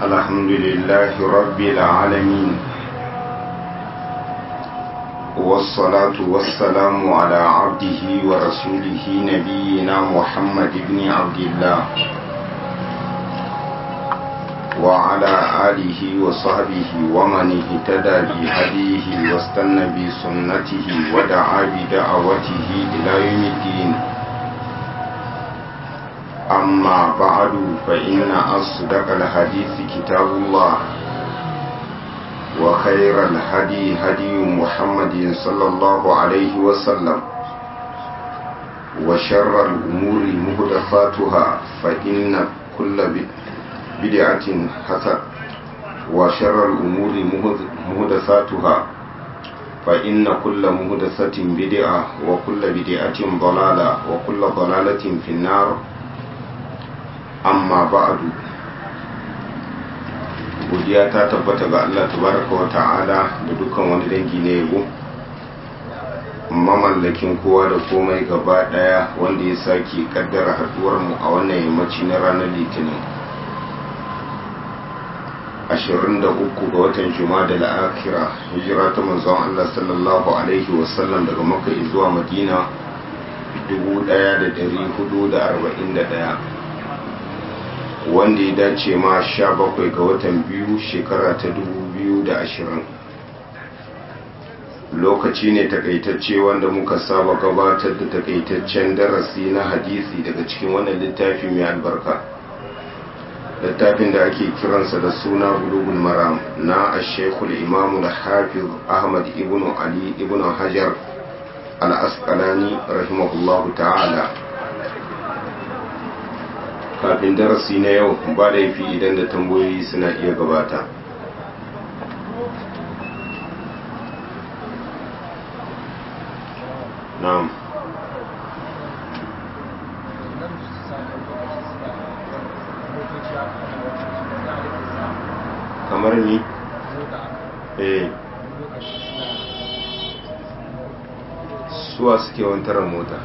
الحمد لله رب العالمين والصلاة والسلام على عبده ورسوله نبينا محمد بن عبد الله وعلى آله وصحبه ومن اهتدى بهديه واستنى بسنته ودعا بدعوته إلى يوم الدين أما بعد فإن أصدق الحديث كتاب الله وخير الهدي هدي محمد صلى الله عليه وسلم وشر الأمور مهدفاتها فإن كل بدعة حسن وشر الأمور مهدفاتها فإن كل مهدسة بدعة وكل بدعة ضلالة وكل ضلالة في النار amma ba'adu godiya ta tabbata ga Allah tabaraka wa ta'ala da dukkan wani dangi na yabo mamallakin kowa da komai gaba daya wanda ya sake kaddara haduwar mu a wannan yammaci na ranar litinin 23 ga watan juma'a da akira hijira ta manzon Allah sallallahu alaihi wasallam daga makka zuwa madina 1441 wanda ya dace ma sha bakwai ga watan biyu shekara ta dubu biyu da ashirin lokaci ne takaitacce wanda muka saba gabatar da takaitaccen darasi na hadisi daga cikin wannan littafi mai albarka littafin da ake kiransa da suna bulugul maram na ashekul imamu da hafiz ahmad ibn ali ibn hajar al-asqalani rahimahullahu ta'ala kafin darasi na yau ba laifi idan da tambayoyi suna iya gabata na'am kamar ni eh suwa suke wantarar mota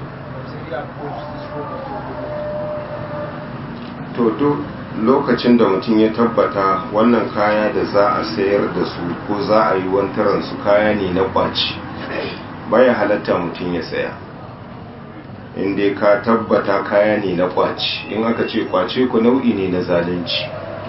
to duk lokacin da mutum ya tabbata wannan kaya da za a sayar da su ko za a yi wantaran su kaya ne na kwaci baya halatta mutum ya saya inda ka tabbata kaya ne na kwaci in aka ce kwace ku nau'i ne na zalunci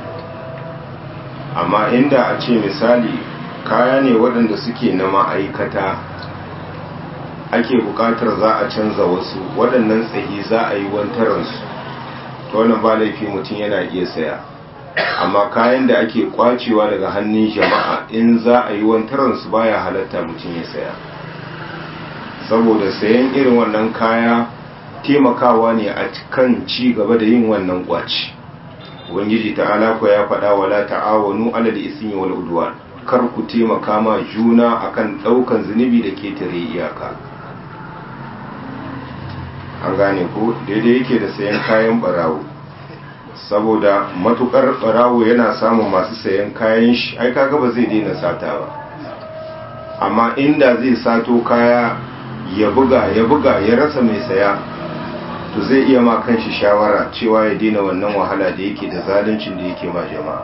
amma inda a ce misali kaya ne waɗanda suke na ma'aikata ake buƙatar za a canza wasu waɗannan tsayi za a yi wantaransu ta wannan ba laifi mutum yana iya saya amma kayan da ake kwacewa daga hannun jama'a in za a yi wantaransu baya halatta mutum ya saya saboda sayan irin wannan kaya taimakawa ne a kan ci gaba da yin wannan kwaci ubangiji ta'ala ko ya faɗa wala ta'awanu alal ismi wal udwan kar ku taimaka ma juna akan ɗaukan zunubi da ketare iyaka an gane ko daidai yake da sayan kayan barawo saboda matukar barawo yana samun masu sayan kayan shi ai kaga ba zai daina sata ba amma inda zai sato kaya ya buga ya buga ya rasa mai saya to zai iya ma kanshi shawara cewa ya daina wannan wahala da yake da zaluncin da yake ma jama'a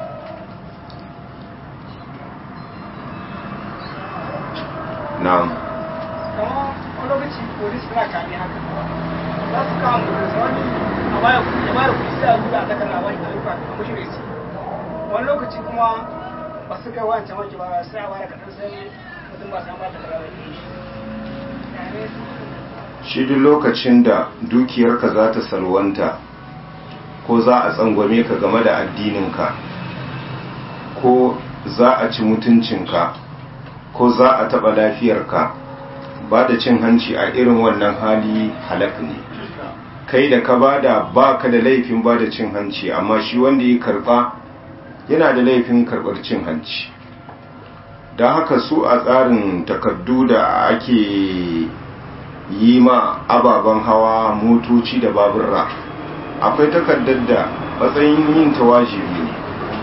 na'am lokaci polis suna kame haka za su kawo mutum wani a baya kuɗi ya bada kuɗi sai a zuwa a takar wani da rufa a mashi resi wani lokaci kuma ba su kai wancan wanki ba sai a bada kaɗan sai mutum ba su ba ta kara wani shi duk lokacin da dukiyarka za ta salwanta ko za a tsangwame ka game da addininka ko za a ci mutuncinka ko za a taɓa lafiyarka ba da cin hanci a irin wannan hali halak ne kai da ka bada ba ka da laifin ba da cin hanci amma shi wanda ya karba yana da laifin karbar cin hanci don haka su a tsarin takardu da ake yi ma ababen hawa motoci da baburra akwai takardar da matsayin yin ta wajibi ne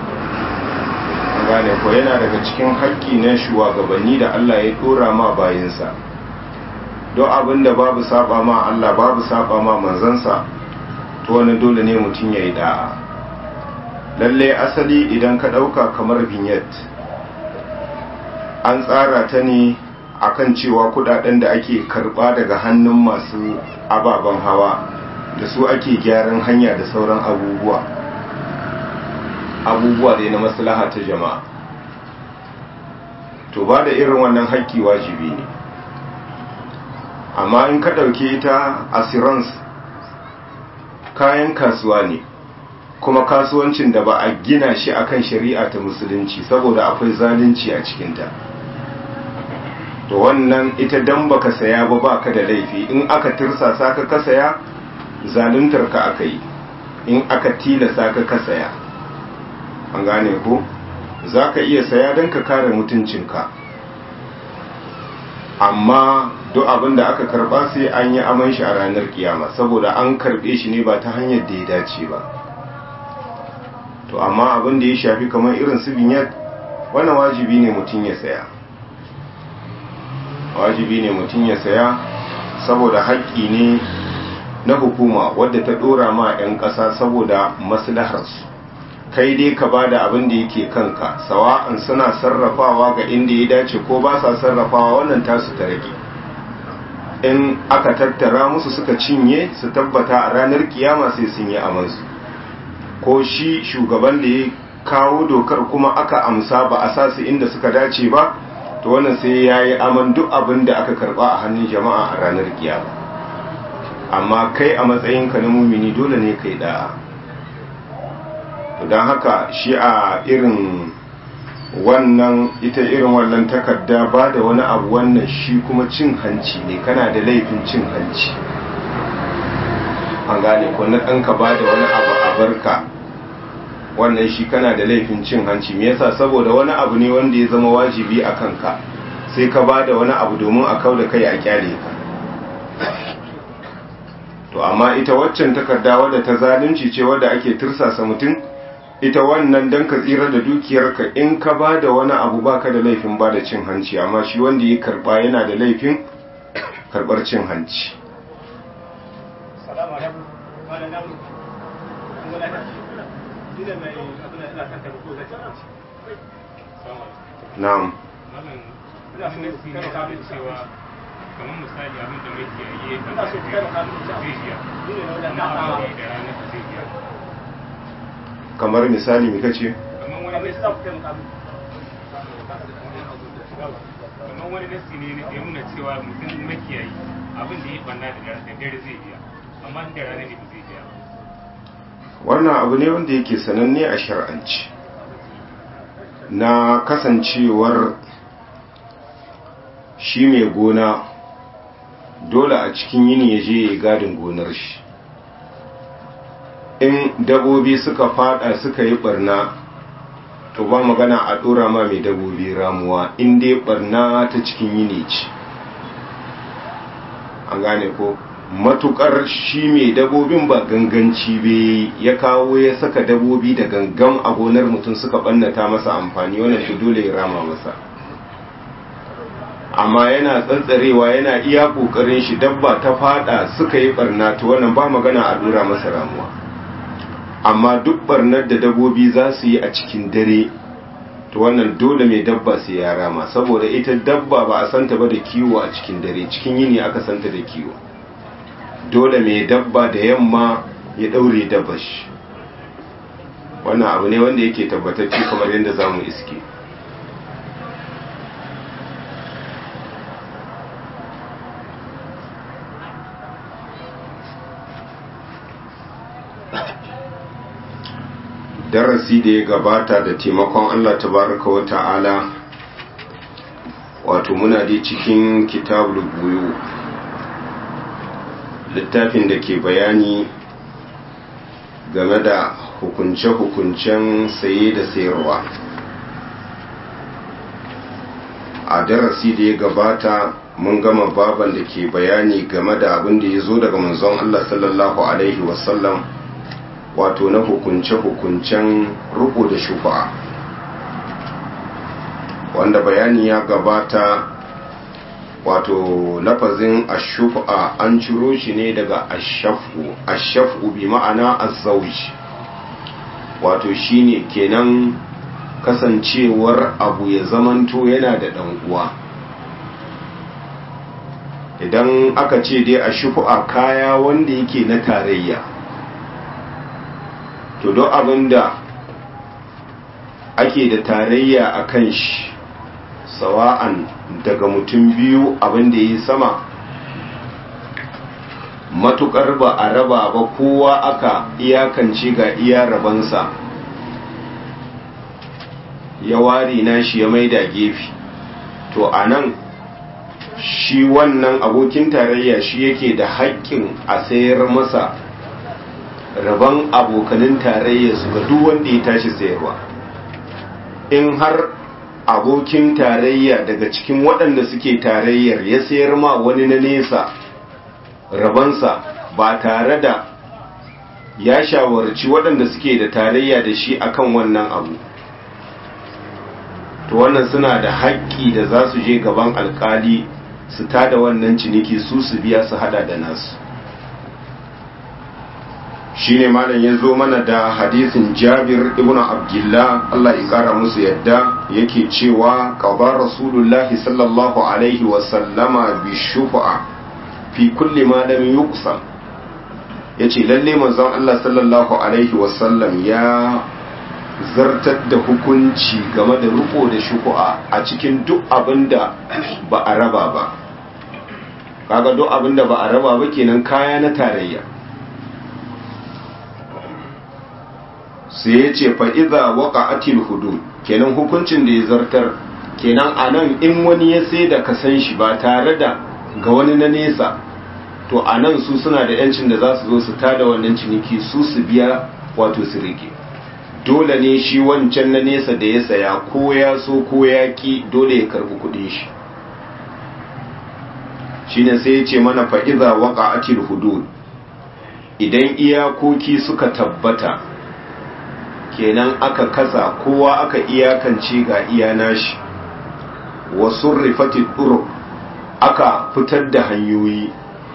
gane ko yana daga cikin haƙƙi na shugabanni da Allah ya ɗora ma bayansa don abin da babu saba ma Allah babu saba ma manzansa to wani dole ne mutum ya yi da'a lalle asali idan ka ɗauka kamar vignette an tsara ta ne akan cewa kudaden da ake karba daga hannun masu ababen hawa da su ake gyaran hanya da sauran abubuwa abubuwa dai na maslaha ta jama'a to ba da irin wannan haƙƙi wajibi ne amma in ka ɗauke ta assurance kayan kasuwa ne kuma kasuwancin da ba a gina shi akan shari'a ta musulunci saboda akwai zalunci a cikinta to wannan ita dan baka saya ba baka da laifi in aka tirsasa ka ka saya zaluntar ka aka yi in aka tilasa ka ka saya an gane ko za ka iya saya don ka kare mutuncinka amma duk abin da aka karba sai an yi aman shi a ranar kiyama saboda an karbe shi ne ba ta hanyar da ya dace ba to amma abin da ya shafi kamar irin su binyat wannan wajibi ne mutum ya saya wajibi ne mutum ya saya saboda haƙƙi ne na hukuma wadda ta ɗora ma 'yan ƙasa saboda maslaharsu kai dai ka ba da abin da yake kanka sawa'an suna sarrafawa ga inda ya dace ko ba sa sarrafawa wannan tasu ta rage in aka tattara musu suka cinye su tabbata a ranar kiyama sai sun yi amansu ko shi shugaban da ya kawo dokar kuma aka amsa ba a sa su inda suka dace ba to wannan sai ya yi aman duk abin da aka karba a hannun jama'a a ranar kiyama amma kai a matsayinka na mumini dole ne kai da'a don haka shi a irin wannan ita irin wannan takarda ba da wani abu wannan shi kuma cin hanci ne kana da laifin cin hanci an gane ko na ɗanka ba da wani abu a barka wannan shi kana da laifin cin hanci me yasa saboda wani abu ne wanda ya zama wajibi a kanka sai ka ba da wani abu domin a kau da kai a kyale ka to amma ita waccan takarda wadda ta zalunci ce wadda ake tirsasa mutum ita wannan dan ka tsira da dukiyarka in ka ba da wani abu baka da laifin ba da cin hanci amma shi wanda ya karba yana da laifin karbar cin hanci na'am kamar misali abin da mai kiyaye da zai biya na abu da ranar da zai biya kamar misali me kace kamar wani nasi kamar wani nasi ne ya nuna cewa mutum makiyayi abin da ya banna da dare zai biya amma da rana ne ba zai biya wannan abu ne wanda yake sananne a shar'anci na kasancewar shi mai gona dole a cikin yini ya je ya gadin gonar shi in dabobi suka fada suka yi barna to ba magana a dora ma mai dabobi ramuwa in dai barna ta cikin yini ce an gane ko matukar shi mai dabobin ba ganganci be ya kawo ya saka dabobi da gangan a gonar mutum suka bannata masa amfani wannan to dole ya rama masa amma yana tsantsarewa yana iya kokarin shi dabba ta fada suka yi barna to wannan ba magana a dora masa ramuwa amma duk barnar da dabobi za su yi a cikin dare to wannan dole mai dabba sai ya rama saboda ita dabba ba a santa ba da kiwo a cikin dare cikin yini aka santa da kiwo dole mai dabba da yamma ya daure dabba shi wannan abu ne wanda yake tabbatacce kamar yadda za mu iske darasi da ya gabata da taimakon Allah tabaraka wa ta'ala wato muna dai cikin kitabul buyu littafin da ke bayani game da hukunce-hukuncen saye da sayarwa a darasi da ya gabata mun gama baban da ke bayani game da abin da ya zo daga manzon Allah sallallahu alaihi wasallam wato na hukunce-hukuncen ruku da shufa wanda bayani ya gabata wato lafazin ashufa an ciro shi ne daga ashafu ashafu bi ma'ana azzauj wato shine kenan kasancewar abu ya zamanto yana da ɗan uwa idan aka ce dai a shufu'a kaya wanda yake na tarayya to don abin da ake da tarayya a kan shi sawa'an daga mutum biyu abin da ya yi sama matukar ba a raba ba kowa aka iyakance ga iya rabansa ya ware nashi ya maida gefe to a nan shi wannan abokin tarayya shi yake da haƙƙin a sayar masa rabon abokanin tarayya su ga duk wanda ya tashi sayarwa in har abokin tarayya daga cikin waɗanda suke tarayyar ya sayar ma wani na nesa rabansa ba tare da ya shawarci waɗanda suke da tarayya da shi akan wannan abu to wannan suna da haƙƙi da za su je gaban alƙali su tada wannan ciniki su su biya su hada da nasu shine malam ya zo mana da hadisin jabir ibn abdullah Allah ya kara musu yadda yake cewa qaba rasulullahi sallallahu alaihi wa sallama bi shufa'a fi kulli ma lam yuqsam yace lalle manzon Allah sallallahu alaihi wa sallam ya zartar da hukunci game da riko da shuku'a a cikin duk abinda ba a raba ba kaga duk abinda ba a raba ba kenan kaya na tarayya sai ya ce fa'iza waka atil hudu kenan hukuncin da ya zartar kenan a nan in wani ya sai da kasan shi ba tare da ga wani na nesa to a nan su suna da yancin da za su zo su tada wannan ciniki su su biya wato su rike dole ne shi wancan na nesa da ya saya ko ya so ko ya ki dole ya karbi kudin shi shine sai ya ce mana fa'iza waka atil hudud idan iyakoki suka tabbata kenan aka kasa kowa aka iyakance ga iya nashi wasu rifati ɗuru aka fitar da hanyoyi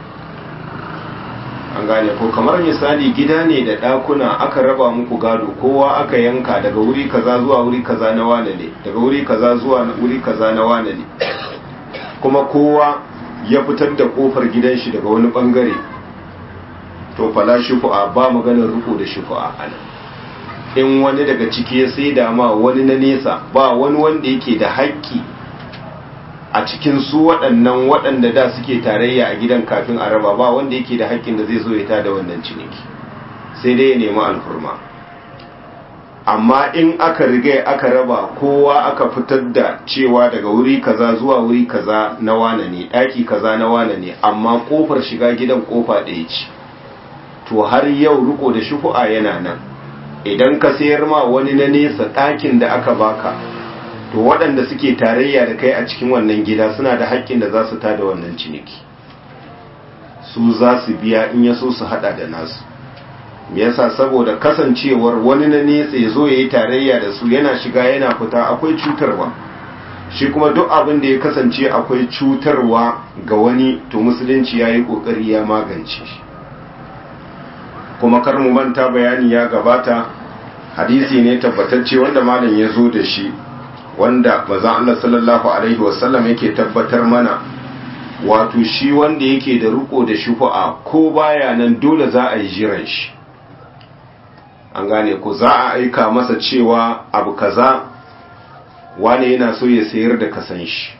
an gane ko kamar misali gida ne da ɗakuna aka raba muku gado kowa aka yanka daga wuri kaza zuwa wuri kaza na wane ne daga wuri kaza zuwa wuri kaza na wane ne kuma kowa ya fitar da kofar gidan shi daga wani bangare to fala shufu'a ba maganar ruku da shufu'a anan in wani daga ciki ya sai dama wani na nesa ba wani wanda yake da haƙƙi a cikin su waɗannan waɗanda da suke tarayya a gidan kafin a raba ba wanda yake da haƙƙin da zai zo ya tada wannan ciniki sai dai ya nemi alfurma amma in aka riga aka raba kowa aka fitar da cewa daga wuri kaza zuwa wuri kaza na wane ne ɗaki kaza na wane ne amma ƙofar shiga gidan ƙofa ɗaya ce to har yau riko da shufu'a yana nan idan ka sayar ma wani na nesa ɗakin da aka baka to waɗanda suke tarayya da kai a cikin wannan gida suna da haƙƙin da za su tada wannan ciniki su za su biya in ya so su haɗa da nasu yasa saboda kasancewar wani na nesa ya zo ya yi tarayya da su yana shiga yana fita akwai cutarwa shi kuma duk abin da ya kasance akwai cutarwa ga wani to musulunci ya yi ƙoƙari ya magance shi kuma kar mu manta bayani ya gabata hadisi ne tabbatacce wanda malam ya zo da shi wanda maza Allah sallallahu alaihi wasallam yake tabbatar mana wato shi wanda yake da riko da shufa'a ko baya nan dole za a yi jiran shi an gane ko za a aika masa cewa abu kaza wane yana so ya sayar da kasan shi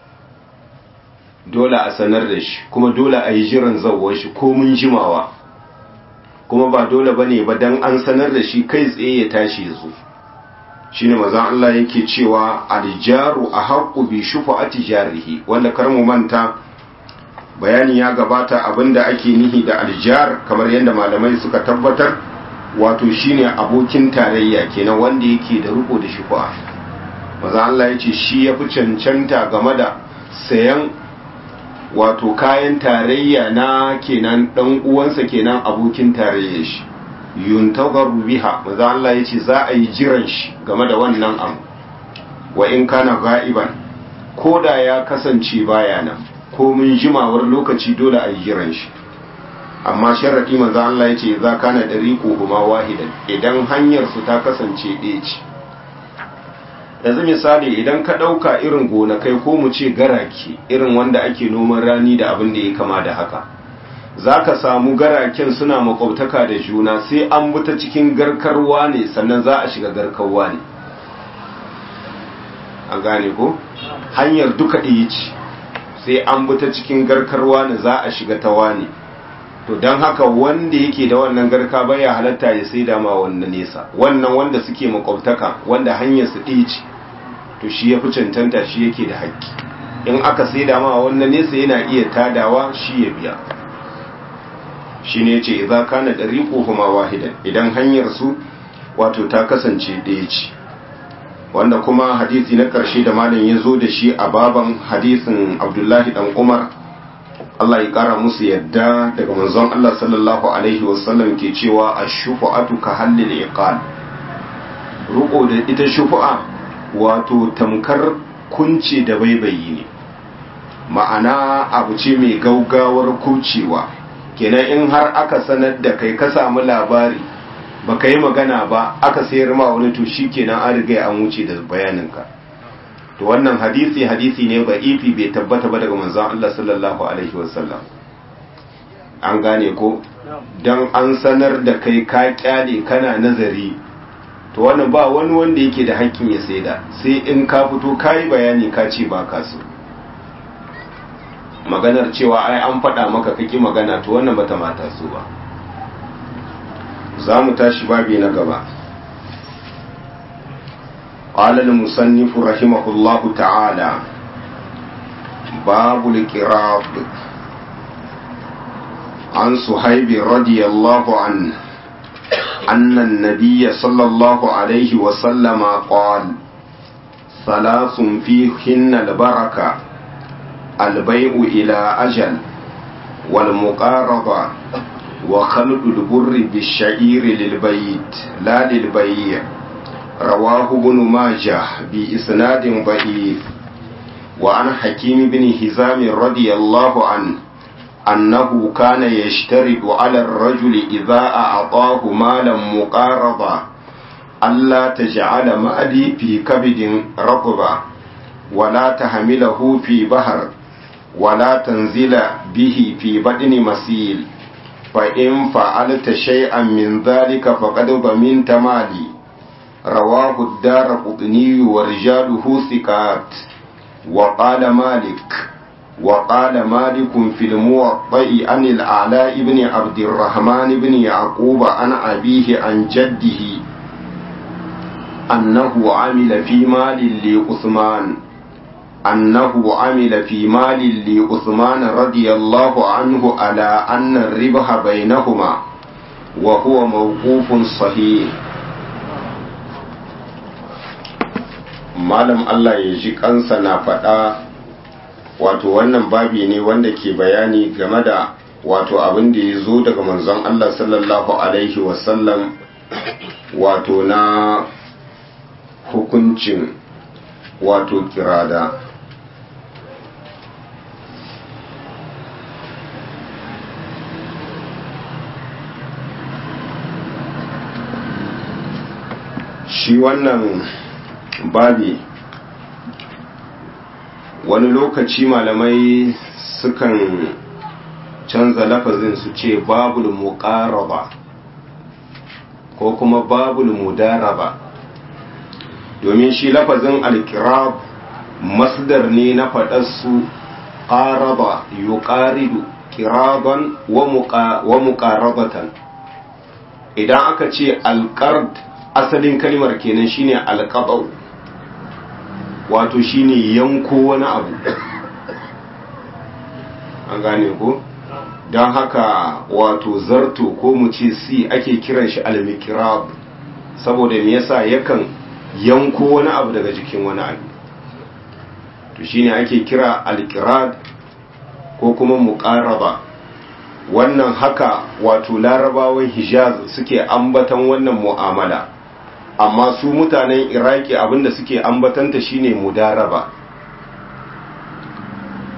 dole a sanar da shi kuma dole a yi jiran zawon shi ko mun jimawa kuma ba dole bane ba dan an sanar da shi kai tsaye ya tashi ya zo shine mazan Allah yake cewa aljaru a haƙu bi shufa'ati jarihi wanda kar mu manta bayani ya gabata abinda ake nihi da aljar kamar yadda malamai suka tabbatar wato shine abokin tarayya kenan wanda yake da riko da shufa'a mazan Allah yace shi ya fi cancanta game da sayan wato kayan tarayya na kenan dan uwansa kenan abokin tarayya shi yuntagaru biha maza Allah yace za a yi jiran shi game da wannan abu wa in kana ga'iban koda ya kasance baya nan ko mun jimawar lokaci dole a yi jiran shi amma sharaɗi manzo Allah ya ce za kana dariqu huma wahidan idan hanyar su ta kasance ɗaya ce yanzu misali idan ka ɗauka irin gonakai ko mu ce garake irin wanda ake noman rani da abin da ya kama da haka za ka samu garaken suna makwabtaka da juna sai an bi ta cikin garkarwa ne sannan za a shiga garkarwa ne an gane ko hanyar duka ɗaya ce sai an bi ta cikin garkarwa ne za a shiga ta wani to don haka wanda yake da wannan garka baya halatta ya sai dama wannan nesa wannan wanda suke makwabtaka wanda hanyar su ɗaya ce to shi ya fi cancanta shi yake da haƙƙi in aka sai dama wannan nesa yana iya tadawa shi ya biya shi ne ce za ka na ɗari kuma wahidan idan hanyar su wato ta kasance ɗaya ce wanda kuma hadisi na ƙarshe da malam ya zo da shi a baban hadisin abdullahi ɗan umar Allah ya ƙara musu yadda daga manzon Allah sallallahu alaihi wasallam ke cewa a shufu'atu ka hallil iqal ruko da ita shufu'a wato tamkar kunce da baibayi ne ma'ana abu ce mai gaugawar kucewa kenan in har aka sanar da kai ka samu labari baka yi magana ba aka sayar ma wani to kenan an riga an wuce da bayaninka to wannan hadisi hadisi ne ba ifi bai tabbata ba daga manzon Allah sallallahu alaihi wasallam an gane ko dan an sanar da kai ka kyale kana nazari to wannan ba wani wanda yake da hakkin ya saida sai in ka fito kai bayani ka ce ba ka so maganar cewa ai an faɗa maka kaki magana to wannan bata mata so ba za mu tashi babi na gaba قال المصنف رحمه الله تعالى باب الكراب عن صهيب رضي الله عنه أن النبي صلى الله عليه وسلم قال ثلاث فيهن البركة البيع إلى أجل والمقارضة وخلق البر بالشعير للبيت لا للبيع رواه ابن ماجه بإسناد ضعيف وعن حكيم بن هزام رضي الله عنه أنه كان يشترط على الرجل إذا أعطاه مالا مقارضا ألا تجعل مالي في كبد رطبا ولا تحمله في بحر ولا تنزل به في بدن مسيل فإن فعلت شيئا من ذلك فقد ضمنت مالي رواه الدار قطني ورجاله ثقات وقال مالك وقال مالك في الموطأ عن الأعلاء بن عبد الرحمن بن يعقوب عن أبيه عن جده أنه عمل في مال لعثمان أنه عمل في مال لعثمان رضي الله عنه على أن الربح بينهما وهو موقوف صحيح malam Allah ya ji kansa na faɗa wato wannan babi ne wanda ke bayani game da wato abin da ya zo daga manzon Allah sallallahu alaihi wasallam wato na hukuncin wato kirada shi wannan babi wani lokaci malamai sukan canza lafazin su ce babul muqaraba ko kuma babul mudaraba domin shi lafazin alkirab masdar ne na faɗarsu ƙaraba yuqaridu kiraban wa muqarabatan idan aka ce alqard asalin kalmar kenan shine alqabau wato shine yanko wani abu an gane ko don haka wato zarto ko mu ce si ake kiran shi almikirab saboda me yasa yakan yanko wani abu daga jikin wani abu to shine ake kira alkirad ko kuma muqaraba wannan haka wato larabawan hijaz suke ambatan wannan mu'amala amma su mutanen iraki abinda suke ambatanta shine mudaraba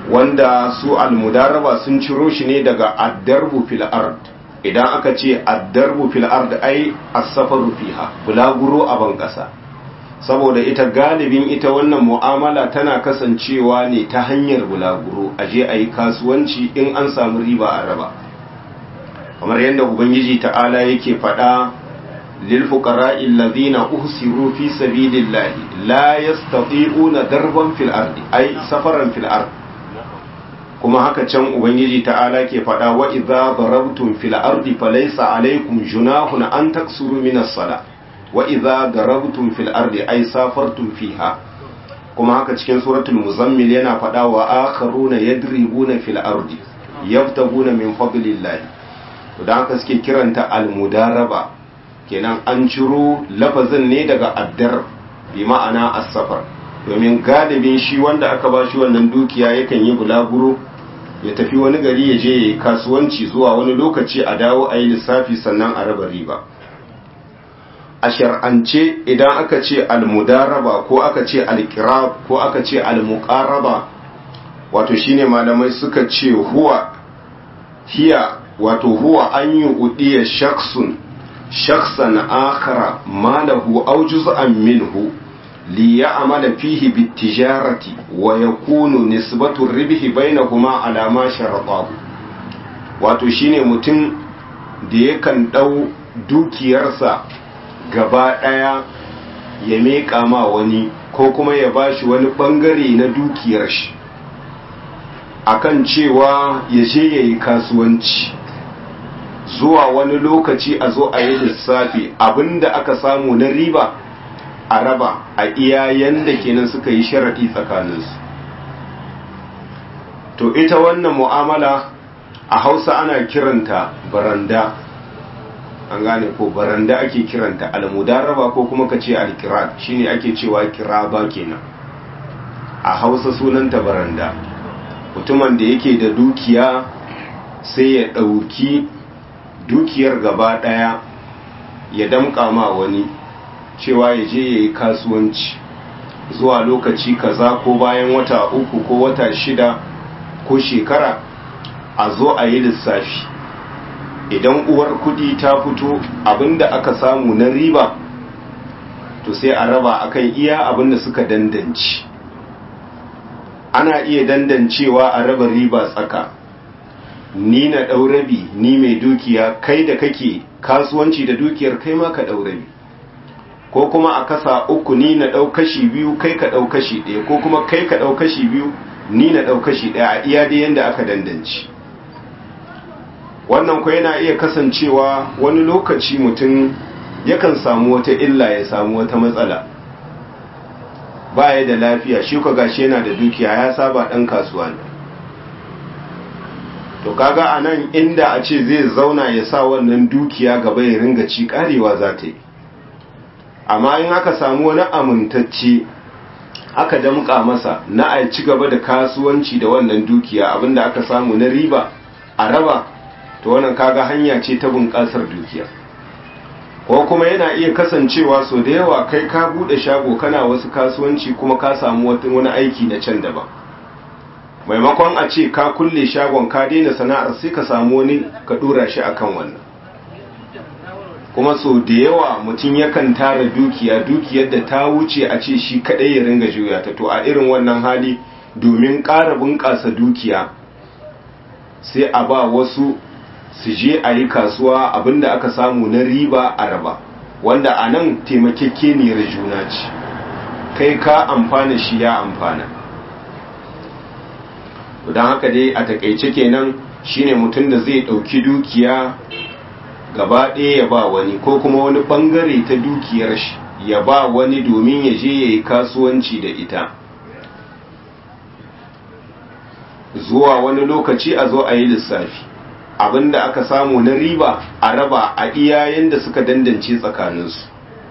wanda su almudaraba sun ciro shi ne daga addarbu fil ard idan aka ce addarbu fil ard ai as-safaru fiha bulaguro a ban kasa saboda ita galibin ita wannan mu'amala tana kasancewa ne ta hanyar bulaguro aje ayi kasuwanci in an samu riba a raba kamar yadda ubangiji ta'ala yake faɗa lil fuqara'i alladhina uhsiru fi sabilillahi la yastati'una darban fil ardi ay safaran fil ard kuma haka can ubangiji ta'ala ke faɗa wa idza darabtum fil ardi falaysa alaykum junahun an taksuru min as-sala wa idza darabtum fil ardi ay safartum fiha kuma haka cikin suratul muzammil yana faɗa wa akharuna yadribuna fil ardi yabtaguna min fadlillahi da haka suke kiranta almudaraba kenan an ciro lafazin ne daga addar bi ma'ana as-safar domin galibin shi wanda aka ba shi wannan dukiya yakan yi bulaguro ya tafi wani gari ya je yayi kasuwanci zuwa wani lokaci a dawo a yi lissafi sannan a raba riba a shar'ance idan aka ce almudaraba ko aka ce alkirab ko aka ce almuqaraba wato shine malamai suka ce huwa hiya wato huwa an yi udiya shaksun shaksan akhara malahu aw juz'an minhu li ya'mala fihi bitijarati wa yakunu nisbatu ribhi bainahuma ala ma sharatahu wato shine mutum da yakan dau dukiyarsa gaba daya ya meka ma wani ko kuma ya bashi wani bangare na dukiyar shi akan cewa ya je yayi kasuwanci zuwa wani lokaci a zo a yi lissafi abinda aka samu na riba a raba a iya yanda kenan suka yi sharaɗi tsakaninsu to ita wannan mu'amala a hausa ana kiranta baranda an gane ko baranda ake kiranta almudaraba ko kuma ka ce alkirat shine ake cewa kiraba kenan a hausa sunanta baranda mutumin da yake da dukiya sai ya ɗauki dukiyar gaba ɗaya ya damƙa ma wani cewa ya je ya yi kasuwanci zuwa lokaci kaza ko bayan wata uku ko wata shida ko shekara a zo a yi lissafi idan uwar kudi ta fito abinda aka samu na riba to sai a raba akan iya abinda suka dandanci ana iya dandancewa a raba riba tsaka ni na ɗaurabi ni mai dukiya kai da kake kasuwanci da dukiyar kai ma ka ɗaurabi ko kuma a kasa uku ni na ɗau kashi biyu kai ka ɗau kashi ɗaya ko kuma kai ka ɗau kashi biyu ni na ɗau kashi ɗaya a iya da yadda aka dandanci wannan ko yana iya kasancewa wani lokaci mutum yakan samu wata illa ya samu wata matsala baya da lafiya shi ka gashi yana da dukiya ya saba ɗan kasuwa ne to kaga a nan inda a ce zai zauna ya sa wannan dukiya gaba ya ringa ci karewa za ta yi amma in aka samu wani amintacce aka damƙa masa na a ci gaba da kasuwanci da wannan dukiya abinda aka samu na riba a raba to wannan kaga hanya ce ta bunƙasar dukiya ko kuma yana iya kasancewa so da yawa kai ka buɗe shago kana wasu kasuwanci kuma ka samu wani aiki na can daban maimakon a ce ka kulle shagon ka daina sana'ar sai ka samu wani ka dora shi akan wannan kuma so da yawa mutum yakan tara dukiya dukiyar da ta wuce a ce shi kadai ya ringa juya ta to a irin wannan hali domin ƙara bunƙasa dukiya sai a ba wasu su je a yi kasuwa abinda aka samu na riba a raba wanda a nan taimakekeniyar juna ce kai ka amfana shi ya amfana don haka dai a takaice kenan shine mutum da zai ɗauki dukiya gaba ɗaya ya ba wani ko kuma wani ɓangare ta dukiyar shi ya ba wani domin ya je ya yi kasuwanci da ita zuwa wani lokaci a zo a yi lissafi abinda aka samu na riba a raba a iyayen da suka dandance tsakaninsu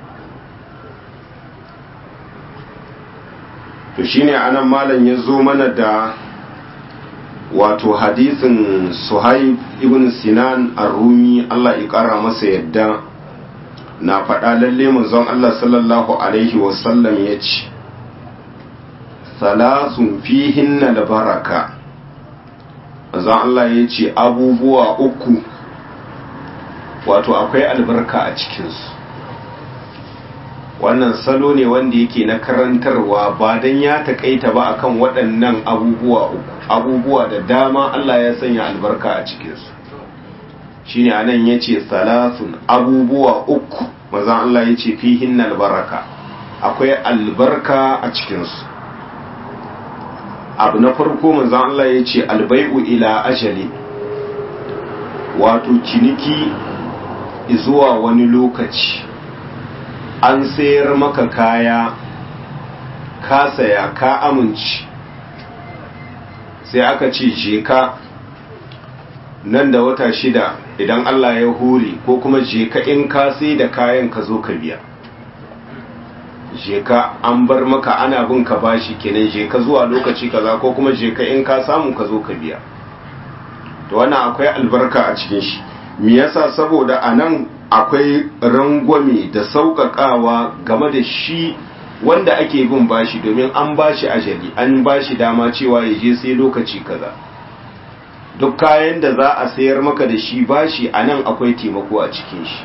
to shine anan malam ya zo mana da wato hadisin suhaib ibn sinan ar-rumi Allah ya kara masa yadda na faɗa lalle manzon Allah sallallahu alaihi wasallam ya ce salasun fihinna da baraka manzon Allah ya ce abubuwa uku wato akwai albarka a cikinsu wannan salo ne wanda yake na karantarwa ba don ya taƙaita ba akan waɗannan abubuwa uku abubuwa da dama Allah ya sanya albarka a cikinsu shine anan ya ce salasun abubuwa uku mazan Allah ya ce fihin albaraka akwai albarka a cikinsu abu na farko manzan Allah ya ce albai'u ila ajali wato ciniki zuwa wani lokaci an sayar maka kaya ka saya ka amince sai aka ce je ka nan da wata shida idan Allah ya hore ko kuma je ka in ka sai da kayan ka zo ka biya je ka an bar maka ana bin ka bashi kenan je ka zuwa lokaci kaza ko kuma je ka in ka samu ka zo ka biya to wannan akwai albarka a cikin shi me yasa saboda anan akwai rangwame da sauƙaƙawa game da shi wanda ake bin bashi domin an bashi ajali an bashi dama cewa ya je sai lokaci kaza duk kayan da za a sayar maka da shi bashi a nan akwai taimako a cikin shi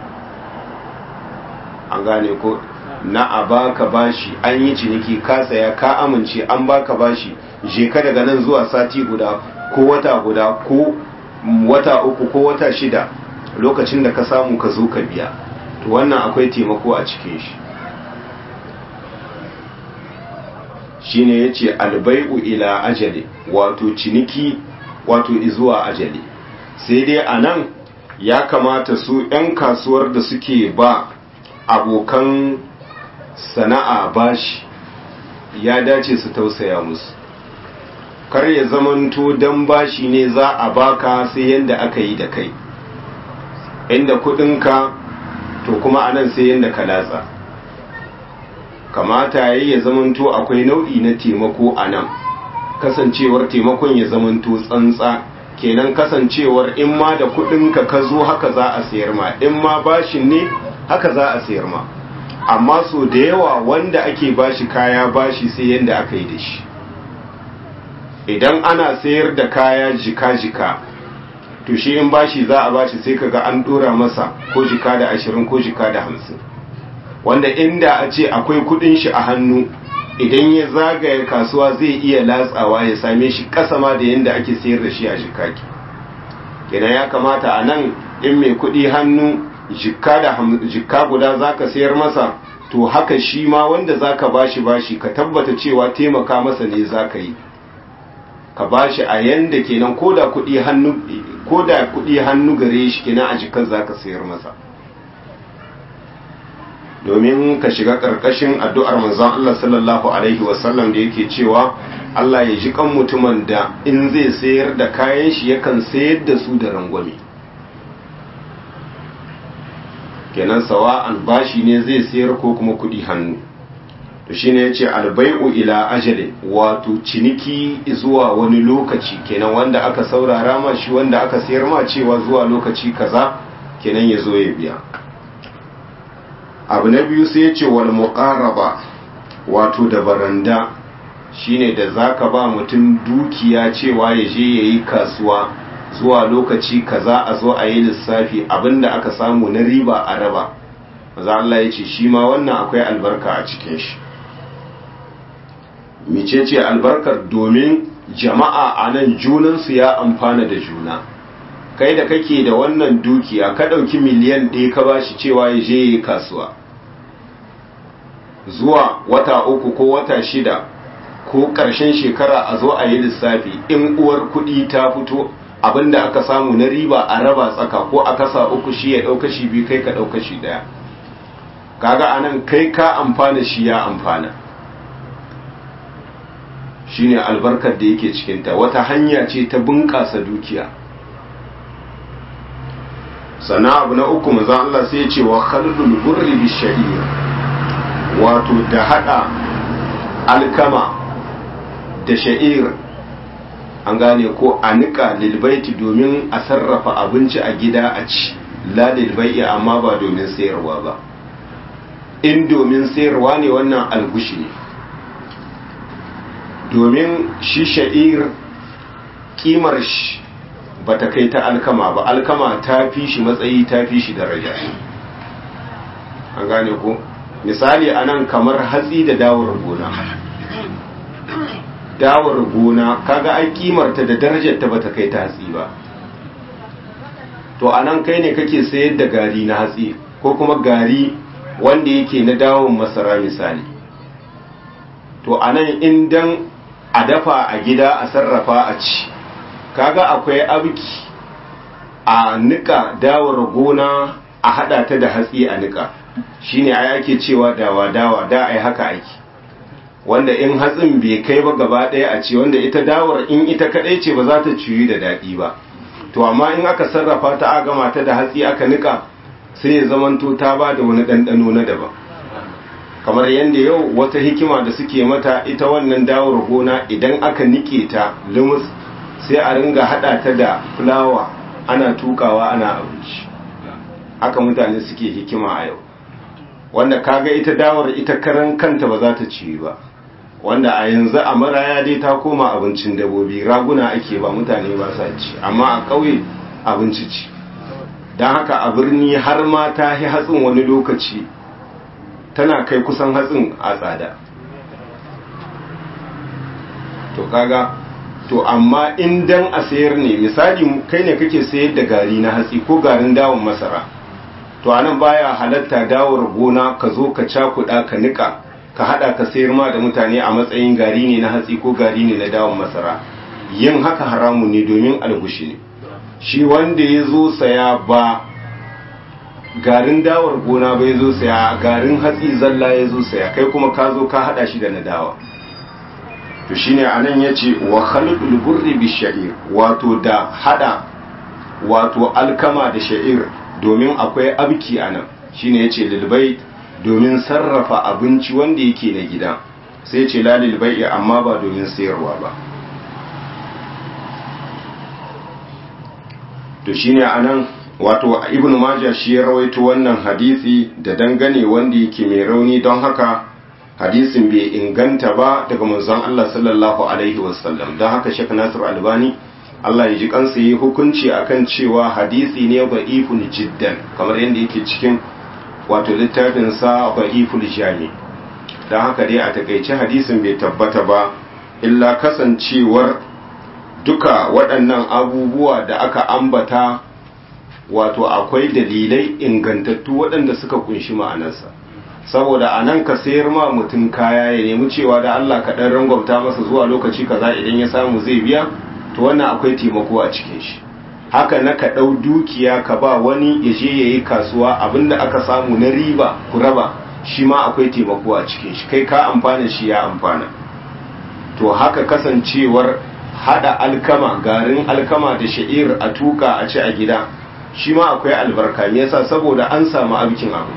an gane ko na a baka bashi an yi ciniki ka saya ka amince an baka bashi je ka daga nan zuwa sati guda ko wata guda ko wata uku ko wata shida lokacin da ka samu ka zo ka biya to wannan akwai taimako a cikin shi shine yace albai'u ila ajali wato ciniki wato izuwa ajali sai dai anan ya kamata su 'yan kasuwar da suke ba abokan sana'a bashi ya dace su tausaya musu kar ya zamanto dan bashi ne za a baka sai yanda aka yi da kai inda kudinka to kuma anan sai yanda ka latsa kamata yayi ya zamanto akwai nau'i na taimako anan kasancewar taimakon ya zamanto tsantsa kenan kasancewar in ma da kudinka ka zo haka za a sayar ma in ma bashin ne haka za a sayar ma amma so da yawa wanda ake bashi kaya bashi sai yanda aka yi da shi idan ana sayar da kaya jika-jika to shi in bashi za a bashi sai kaga an dora masa ko jika da ashirin ko jika da hamsin wanda inda a ce akwai kudin shi a hannu idan ya zagaya kasuwa zai iya latsawa ya same shi kasa ma da yadda ake sayar da shi a jikaki kenan ya kamata a nan in mai kudi hannu jikka da jikka guda zaka sayar masa to haka shi ma wanda zaka bashi bashi ka tabbata cewa taimaka masa ne zaka yi ka bashi a yanda kenan koda kudi hannu koda kudi hannu gare shi kenan a jikan zaka sayar masa domin ka shiga ƙarƙashin addu'ar manzon Allah sallallahu Alaihi wasallam da yake cewa Allah ya ji kan mutumin da in zai sayar da kayan shi yakan sayar da su da rangwame kenan sawa'an bashi ne zai sayar ko kuma kuɗi hannu to shine yace albai'u ila ajalin wato ciniki zuwa wani lokaci kenan wanda aka saurara ma shi wanda aka sayar ma cewa zuwa lokaci kaza kenan ya zo ya biya abu na biyu sai ya ce wal muqaraba wato da baranda shine da zaka ba mutum dukiya cewa ya je yayi kasuwa zuwa lokaci kaza a zo a yi lissafi abinda aka samu na riba a raba maza Allah ya ce shi ma wannan akwai albarka a cikin shi micece albarkar domin jama'a a nan junansu ya amfana da juna kai da kake da wannan dukiya ka ɗauki miliyan ɗaya ka ba shi cewa ya je yi kasuwa zuwa wata uku ko wata shida ko ƙarshen shekara a zo a yi lissafi in uwar kuɗi ta fito abinda aka samu na riba a raba tsaka ko a kasa uku shi ya ɗauka shi biyu kai ka ɗauka shi ɗaya kaga anan kai ka amfana shi ya amfana shine albarkar da yake cikinta wata hanya ce ta bunƙasa dukiya sannan abu na uku manzon Allah sai ya ce wa khaldul burri bi sha'ir wato da hada alkama da sha'ir an gane ko a nika lilbaiti domin a sarrafa abinci a gida a ci la lilbai amma ba domin sayarwa ba in domin sayarwa ne wannan algushi ne domin shi sha'ir kimar shi ba ta kai ta alkama ba alkama ta fi shi matsayi ta fi shi daraja an gane ko misali anan kamar hatsi da dawar gona dawar gona kaga ai kimarta da darajar ta bata kai ta hatsi ba to anan kai ne kake sayar da gari na hatsi ko kuma gari wanda yake na dawon masara misali to anan indan a dafa a gida a sarrafa a ci kaga akwai abki a nika dawar gona a hada ta da hatsi a nika shine ai ake cewa dawa dawa da ai haka aiki wanda in hatsin bai kai ba gaba ɗaya a ce wanda ita dawar in ita kaɗai ce ba za ta ciyu da daɗi ba to amma in aka sarrafa ta a gama ta da hatsi aka nika sai ya zamanto ta ba da wani ɗanɗano na daban kamar yadda yau wata hikima da suke mata ita wannan dawar gona idan aka nike ta lumus sai a ringa haɗa ta da fulawa ana tukawa ana abinci haka mutane suke hikima a yau wanda kaga ita dawar ita karan kanta ba za ta ci ba wanda a yanzu a maraya dai ta koma abincin dabobi raguna ake ba mutane ba sa ci amma a ƙauye abinci ci don haka a birni har ma ta yi hatsin wani lokaci tana kai kusan hatsin a tsada to kaga to amma in dan a sayar ne misali kai ne kake sayar da gari na hatsi ko garin dawon masara to anan baya halatta dawar gona ka zo ka cakuɗa ka nika ka hada ka sayar ma da mutane a matsayin gari ne na hatsi ko gari ne na dawon masara yin haka haramu ne domin algushi ne shi wanda ya zo saya ba garin dawar gona ba ya zo saya garin hatsi zalla ya zo saya kai kuma ka zo ka hada shi da na dawa to shine anan yace wa khalqul burri bi sha'ir wato da hada wato alkama da sha'ir domin akwai abki anan shine yace lil bait domin sarrafa abinci wanda yake na gida sai yace la lil bai'i amma ba domin sayarwa ba to shine anan wato ibnu majah shi ya rawaito wannan hadisi da dangane wanda yake mai rauni don haka hadisin bai inganta ba daga manzon Allah sallallahu alaihi wasallam don haka Sheikh Nasir Albani Allah ya ji kansa yi hukunci akan cewa hadisi ne da'ifun jiddan kamar yadda yake cikin wato littafin sa da'iful jami don haka dai a takaice hadisin bai tabbata ba illa kasancewar duka waɗannan abubuwa da aka ambata wato akwai dalilai ingantattu waɗanda suka kunshi ma'anarsa saboda a nan ka sayar ma mutum kaya ya nemi cewa da Allah ka ɗan rangwamta masa zuwa lokaci kaza idan ya samu zai biya to wannan akwai taimako a cikin shi haka na ka ɗau dukiya ka ba wani ya je ya yi kasuwa abinda aka samu na riba ku raba shi ma akwai taimako a cikin shi kai ka amfana shi ya amfana to haka kasancewar hada alkama garin alkama da sha'ir a tuka a ci a gida shi ma akwai albarka me yasa saboda an samu abikin abu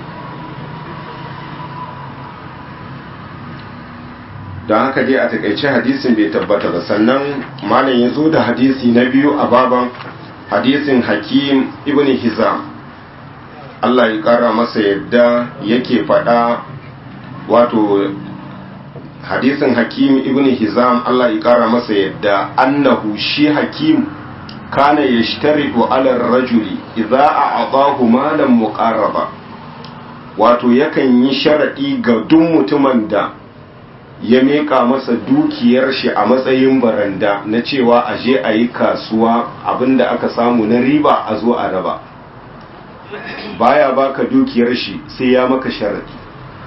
don haka dai a takaice hadisin bai tabbata ba sannan malam ya zo da hadisi na biyu a baban hadisin hakim ibn hizam Allah ya kara masa yadda yake faɗa wato hadisin hakim ibn hizam Allah ya kara masa yadda annahu shi hakim kana yashtaridu ala rajuli idza a'tahu malan muqarraba wato yakan yi sharadi ga duk mutumin da ya meka masa dukiyar shi a matsayin baranda na cewa a je a yi kasuwa abinda aka samu na riba a zo a raba baya baka dukiyar shi sai ya maka sharadi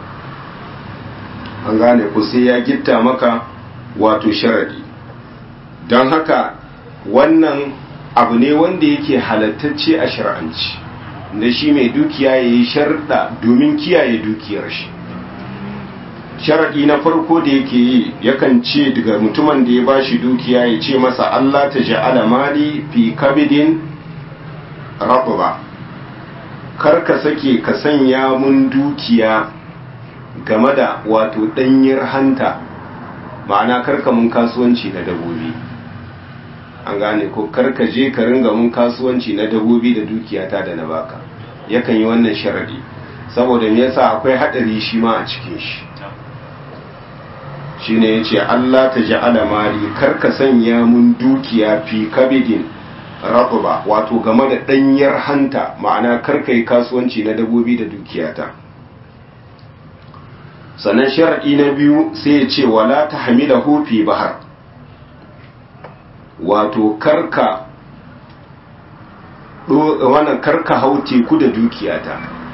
an gane ku sai ya gitta maka wato sharadi don haka wannan abu ne wanda yake halattacce a shar'anci da shi mai dukiya ya yi sharda domin kiyaye dukiyar shi sharaɗi na farko da yake yi yakan ce daga mutumin da ya bashi dukiya ya ce masa Allah ta ja'ala mali fi kabidin ba kar ka sake ka sanya mun dukiya game da wato ɗanyar hanta ma'ana karka mun kasuwanci na dabobi an gane ko karka je ka ringa mun kasuwanci na dabobi da dukiyata da na baka yakan yi wannan sharaɗi saboda me yasa akwai haɗari shi ma a cikin shi shine yace Allah ta ja'ala mali karka sanya mun dukiya fi kabidin raqba wato game da danyar hanta ma'ana karka yi kasuwanci na dabobi da dukiyata sannan sharadi na biyu sai ya ce wala tahmilahu fi bahar wato karka wannan karka hau teku da dukiyata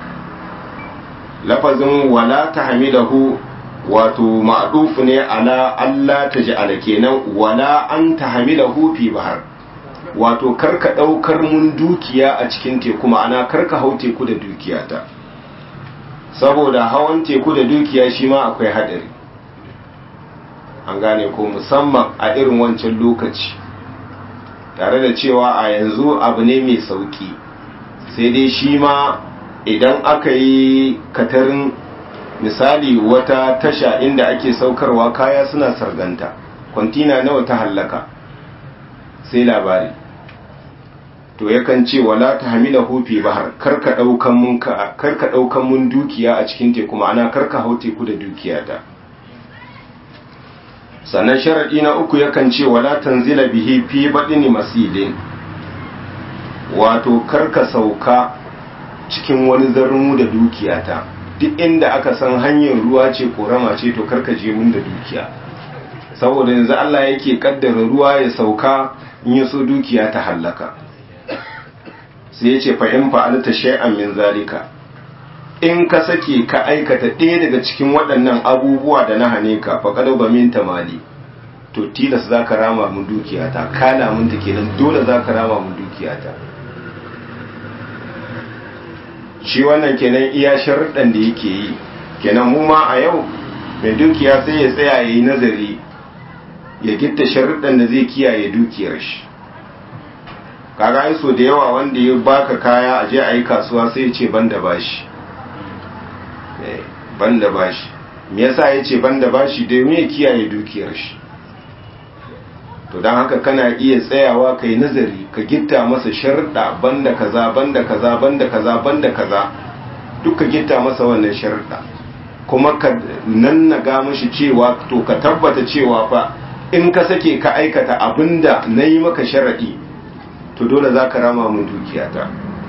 lafazin wala tahmilahu wato ma'dufu ne ala Allah ta ja'ala kenan wala an tahmilahu fi bahar wato karka daukar mun dukiya a cikin teku ma'ana karka hau teku da dukiyata saboda hawan teku da dukiya shi ma akwai hadari an gane ko musamman a irin wancan lokaci tare da cewa a yanzu abu ne mai sauki sai dai shi ma idan aka yi katarin misali wata tasha inda ake saukarwa kaya suna sarganta kwantina nawa ta hallaka sai labari to yakan ce wala ta hamila hufi bahar karka daukan mun karka daukan mun dukiya a cikin teku ma'ana karka hau teku da dukiya ta sannan sharadi na uku yakan ce wala tanzila bihi fi badini masilin wato karka sauka cikin wani zarmu da dukiyata duk inda aka san hanyar ruwa ce korama ce to karka je mun da dukiya saboda yanzu Allah yake kaddara ruwa ya sauka in ya so dukiya ta hallaka sai ya ce fa in fa'alta shay'an min zalika in ka sake ka aikata ɗaya daga cikin waɗannan abubuwa da na hane ka fa kada ba min tamali to tilas zaka rama mun dukiyata kala mun ta kenan dole zaka rama mun dukiyata shi wannan kenan iya sharuɗan da yake yi kenan mu ma a yau mai dukiya sai ya tsaya ya yi nazari ya gitta sharuɗan da zai kiyaye dukiyar shi kaga ai so da yawa wanda ya baka kaya a je a yi kasuwa sai ya ce banda bashi banda bashi me yasa ya ce banda bashi domin ya kiyaye dukiyar shi to don haka kana iya tsayawa ka yi nazari ka gitta masa sharuɗa banda kaza banda kaza banda kaza banda kaza duk ka gitta masa wannan sharuɗa kuma ka nannaga mashi cewa to ka tabbata cewa fa in ka sake ka aikata abinda na yi maka sharaɗi to dole za ka rama mun dukiyata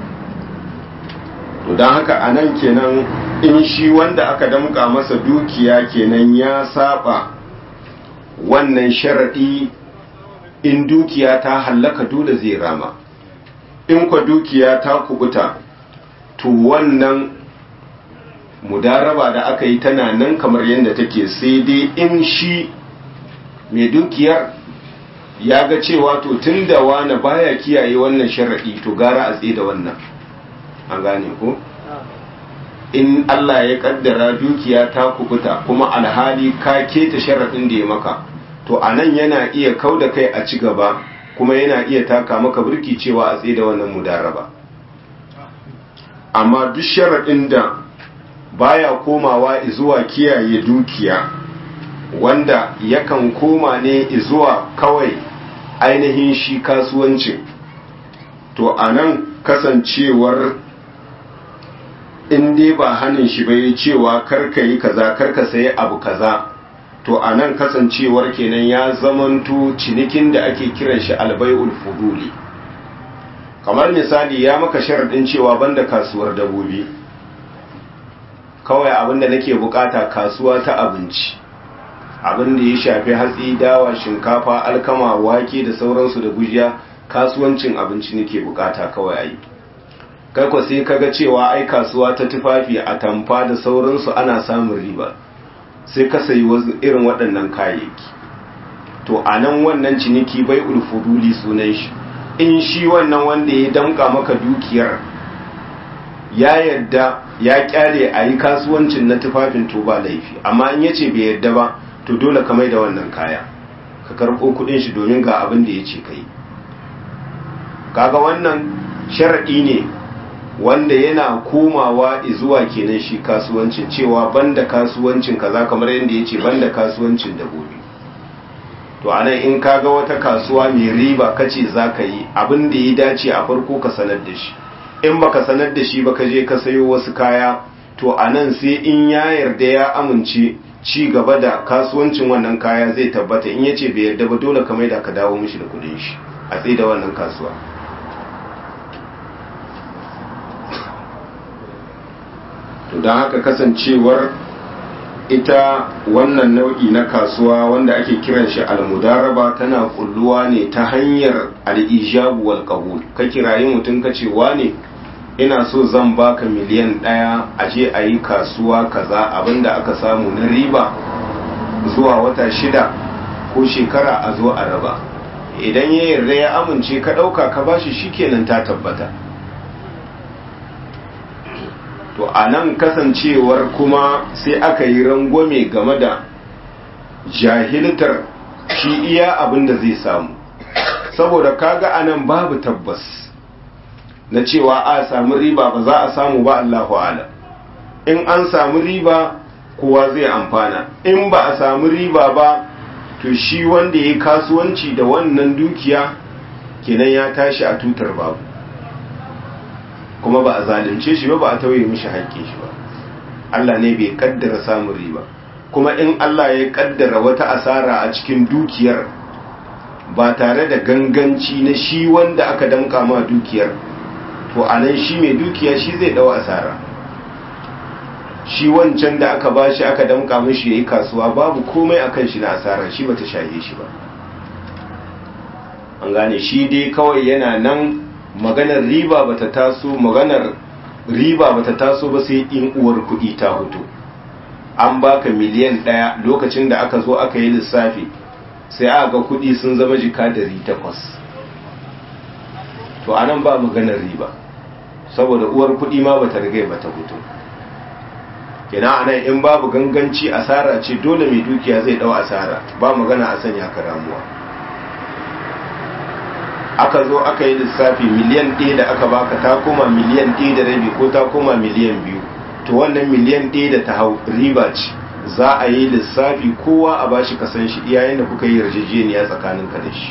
to don haka a nan kenan in shi wanda aka damƙa masa dukiya kenan ya saba wannan sharaɗi in dukiya ta hallaka dole zai rama in kwa dukiya ta kubuta to wannan mudaraba da aka yi tana nan kamar yadda take sai dai in shi mai dukiyar ya ga cewa to tun da wani baya kiyaye wannan sharaɗi to gara a tsaye da wannan an gane ko in Allah ya kaddara dukiya ta kubuta kuma alhali ka keta sharaɗin da ya maka to a nan yana iya kau da kai a ci gaba kuma yana iya taka maka birki cewa a tsaye da wannan mudaraba amma duk sharaɗin da baya komawa zuwa kiyaye dukiya wanda yakan koma ne zuwa kawai ainihin shi kasuwancin to a nan kasancewar in dai ba hannun shi bai cewa karka yi kaza karka sayi abu kaza to a nan kasancewar kenan ya zamanto cinikin da ake kiran shi albai'ul fuduli kamar misali ya maka sharaɗin cewa banda kasuwar dabobi kawai abinda nake bukata kasuwa ta abinci abin da ya shafi hatsi dawa shinkafa alkama wake da sauransu da gujiya kasuwancin abinci nake bukata kawai ayi kai ko sai kaga cewa ai kasuwa ta tufafi a tamfa da sauransu ana samun riba sai ka sayi irin waɗannan kayayyaki to a nan wannan ciniki bai ulfuduli sunan shi in shi wannan wanda ya damka maka dukiyar ya yadda ya kyale a yi kasuwancin na tufafin to ba laifi amma in yace bai yadda ba to dole ka mai da wannan kaya ka karɓo kuɗin shi domin ga abin da ya ce ka yi kaga wannan sharaɗi ne wanda yana komawa zuwa kenan shi kasuwancin cewa banda kasuwancin kaza kamar yadda ya ce banda kasuwancin dabobi to anan in kaga wata kasuwa mai riba kace za ka yi abin da ya dace a farko ka sanar da shi in baka sanar da shi ba ka je ka sayo wasu kaya to anan sai in ya yarda ya amince ci gaba da kasuwancin wannan kaya zai tabbata in yace bai yarda ba dole ka maida ka dawo mishi da kudin shi a tsaye da wannan kasuwa to don haka kasancewar ita wannan nau'i na kasuwa wanda ake kiran shi almudaraba tana kulluwa ne ta hanyar al'ijabu wal qabul ka kirayi mutum ka ce wane ina so zan baka miliyan ɗaya a je a yi kasuwa kaza abinda aka samu na riba zuwa wata shida ko shekara a zo a raba idan ya yarda ya amince ka ɗauka ka bashi shikenan ta tabbata to a nan kasancewar kuma sai aka yi rangwame game da jahiltar shi iya abin da zai samu saboda kaga a nan babu tabbas na cewa a samu riba ba za a samu ba Allahu ala in an samu riba kowa zai amfana in ba a samu riba ba to shi wanda ya kasuwanci da wannan dukiya kenan ya tashi a tutar babu kuma ba a zalunce shi ba ba a tauye mishi haƙƙin shi ba Allah ne bai kaddara samun riba kuma in Allah ya kaddara wata asara a cikin dukiyar ba tare da ganganci na shi wanda aka damka ma dukiyar to anan shi mai dukiya shi zai dawo asara shi wancan da aka bashi aka damka mishi yayi kasuwa babu komai akan shi na asara shi bata shaye shi ba an gane shi dai kawai yana nan maganar riba bata taso maganar riba bata taso ba sai in uwar kuɗi ta hutu an baka miliyan ɗaya lokacin da aka zo aka yi lissafi sai aka ga kuɗi sun zama jika dari takwas to anan ba maganar riba saboda uwar kuɗi ma bata riga bata hutu kina anan in babu ganganci asara ce dole mai dukiya zai dau asara ba magana a sanya ka ramuwa aka zo aka yi lissafi miliyan ɗaya da aka baka ta koma miliyan ɗaya da rabi ko ta koma miliyan biyu to wannan miliyan ɗaya da ta hau riba ce za a yi lissafi kowa a bashi kasan shi iyayen da kuka yi yarjejeniya tsakanin ka da shi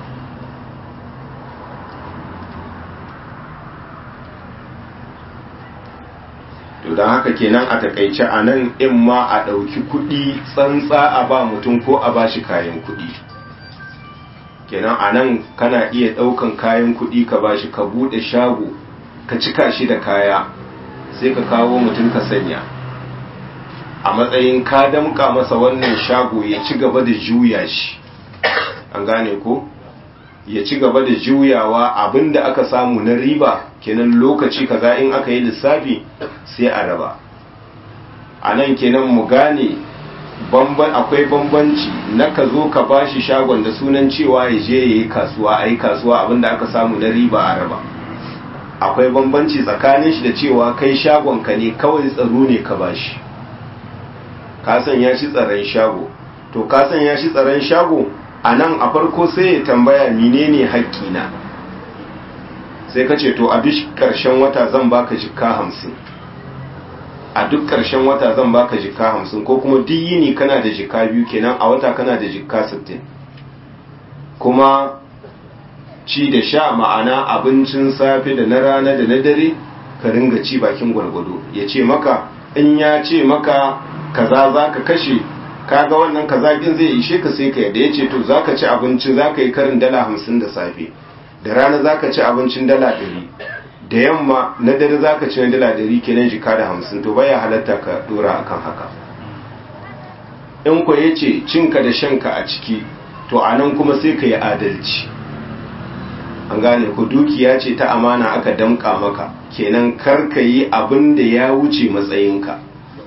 to don haka kenan a takaice a nan in ma a ɗauki kuɗi tsantsa a ba mutum ko a bashi kayan kuɗi kenan a nan kana iya ɗaukan kayan kuɗi ka bashi ka buɗe shago ka cika shi da kaya sai ka kawo mutum ka sanya a matsayin ka damƙa masa wannan shago ya ci gaba da juya shi an gane ko ya ci gaba da juyawa abinda aka samu na riba kenan lokaci kaza in aka yi lissafi sai a raba a nan kenan mu gane akwai bambanci na ka zo ka bashi shagon da sunan cewa ya je ya yi kasuwa a yi kasuwa abinda aka samu na riba a raba akwai bambanci tsakanin shi da cewa kai shagon ka ne kawai tsaro ne ka bashi ka sanya shi tsaron shago to ka sanya shi tsaron shago a nan a farko sai ya tambaya menene haƙƙina sai ka ce to a duk ƙarshen wata zan baka jikka hamsin a duk ƙarshen wata zan baka jikka hamsin ko kuma duk yini kana da jikka biyu kenan a wata kana da jikka sittin kuma ci da sha ma'ana abincin safe da na rana da na dare ka ringa ci bakin gwargwado ya ce maka in ya ce maka kaza za ka kashe kaga wannan kazakin zai ishe ka sai ka yadda ya ce to za ka ci abinci za ka yi karin dala hamsin da safe da rana za ka ci abincin dala ɗari da yamma na dare za ka ci na dala ɗari kenan jika da hamsin to baya halatta ka dora akan haka in ku ya ce cinka da shanka a ciki to a nan kuma sai ka yi adalci an gane ku dukiya ce ta amana aka damƙa maka kenan kar ka yi abin da ya wuce matsayinka